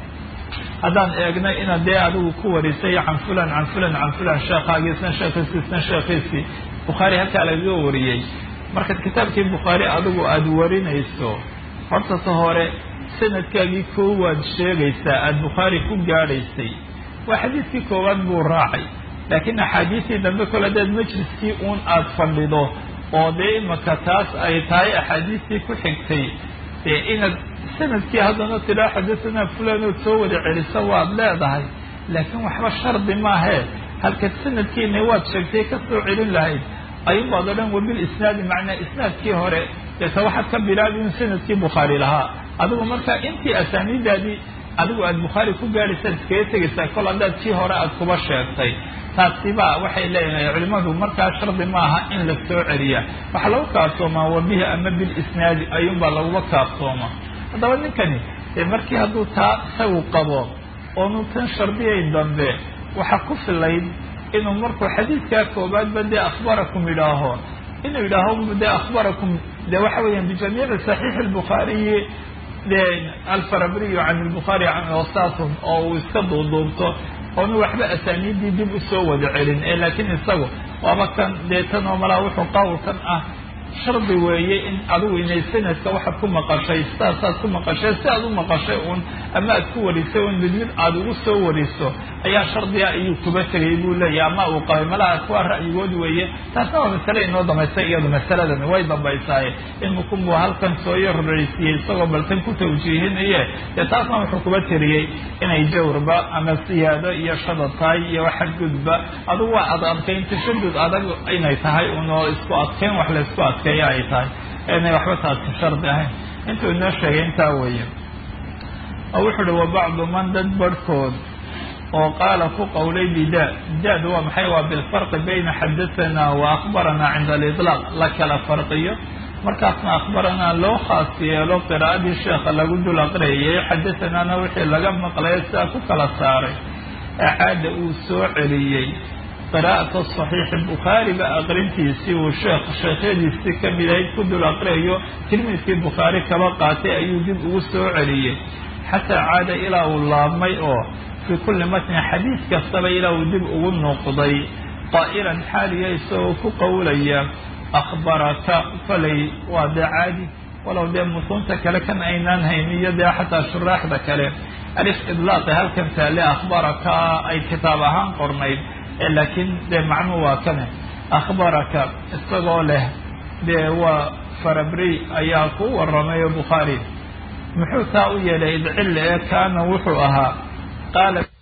haddaan eegnay inaad dee adigu ku warisay can fulan can fulan can fulan sheekhaagii sheekhiisii isna sheekhiisii bukhaari halkaa lagaga wariyey markaad kitaabkii bukhaari adigu aada warinayso horta ta hore sanadkaagii koowaad sheegaysaa aada bukhaari ku gaadhaysay waa xadiidkii koowaad buu raacay laakiin axaadiistii dambe kole hadaad majliskii uun aada fadhido oo dee imaka taas ay tahay axaadiistii ku xigtay dee inaad sanadkii haddana tidhaa xadasanaa fulanood soo wada celiso waad leedahay laakiin waxba shardi maahee halka sanadkiina waad sheegtay ka soo celin lahayd ayunbaad o dhan wabil isnaadi macnaa isnaadkii hore deeta waxaad ka bilaabi in sanadkii bukhaari lahaa adigu markaa intii asaaniidaadii adigu aada bukhaari ku gaadhaysaad iskaga tegaysaa kol haddaad kii hore aada kuba sheegtay taasiba waxay leeyahay culimadu markaa shardi maaha in la soo celiya waxaa lagu kaaftoomaa wabihi ama bilisnaadi ayuunbaa laguba kaaftoomaa haddaba ninkani dee markii hadduu taa isagu qabo oonu tan shardiyayn dambe waxaa ku filayd inuu markuu xadiidkaa koobaadba dee akhbarakum yidhaaho inuu yidhaaho dee akhbarakum dee waxa weeyaan bijamiici saxiixi albukhaariyi dee alfarabriyu can lbukhaari can wasaatun oo uu iska duuduubto oonu waxba asaaniiddii dib usoo wada celin ee laakiin isagu waaba kan dee tan oo malaa wuxuu qawlkan ah shardi weeye in adigu inay sanadka waxaad ku maqashay sidaasaad ku maqashay si aad u maqashay uun ama aad ku warisay un mid mid aada ugu soo wariso ayaa shardiga ayuu kuba tegay buu leeyahy ama uu qabay malaha kuwa ra'yigood weeye taasna waa masale inoo dambaysay iyadu masaladan way dambaysaaye in mukunbu halkan soo yaroreysiiyey isagoo baltan ku tawjiihinaye dee taasna wuxuu kuba tiriyey inay jawrba ama siyaado iyo shadad tahay iyo xadgudba adugu waa ad adkayn tashadud adag inay tahay unoo isku adkayn wax la isku adkeeya ay tahay inay waxba taasi shardi ahayn intuu inoo sheegay intaa weeye oo wuxuu uhi wa bacdu man dad barhkood oo qaala ku qowlay bida daad waa maxay waa bilfarqi bayna xadahanaa wa akhbaranaa cinda aliطlaaq la kala farqiyo markaasna akhbaranaa loo khaas yeelo qiraa'adii sheekha lagu dul aqriyayay xadahanaana wixii laga maqlay sidaa ku kala saaray acaada uu soo celiyey qiraa'ata saxiixi bukhaariga aqrintiisii uu sheekh sheekhyadiisii ka mid ahayd ku dul aqriyayo tilmiidkii bukhaari kaba qaatay ayuu dib ugu soo celiyey xataa caada ilaa uu laabmay oo fii kulli matnin xadiid kastaba ilaa uu dib ugu noqday qaa'ilan xaaliya isagoo ku qowlaya akhbaraka falay waa dee caadi walow dee mutuunta kale kan aynaan hayn iyo dee xataa shuraaxda kale alif idlaaqi halkan taale akhbaraka ay kitaab ahaan qornayd laakiin dee macnuhu waa kane akhbaraka isagoo leh dee waa farabri ayaa ku waramayo bukhaari muxuu taa u yeelay idcille ee kaana wuxuu ahaa qaala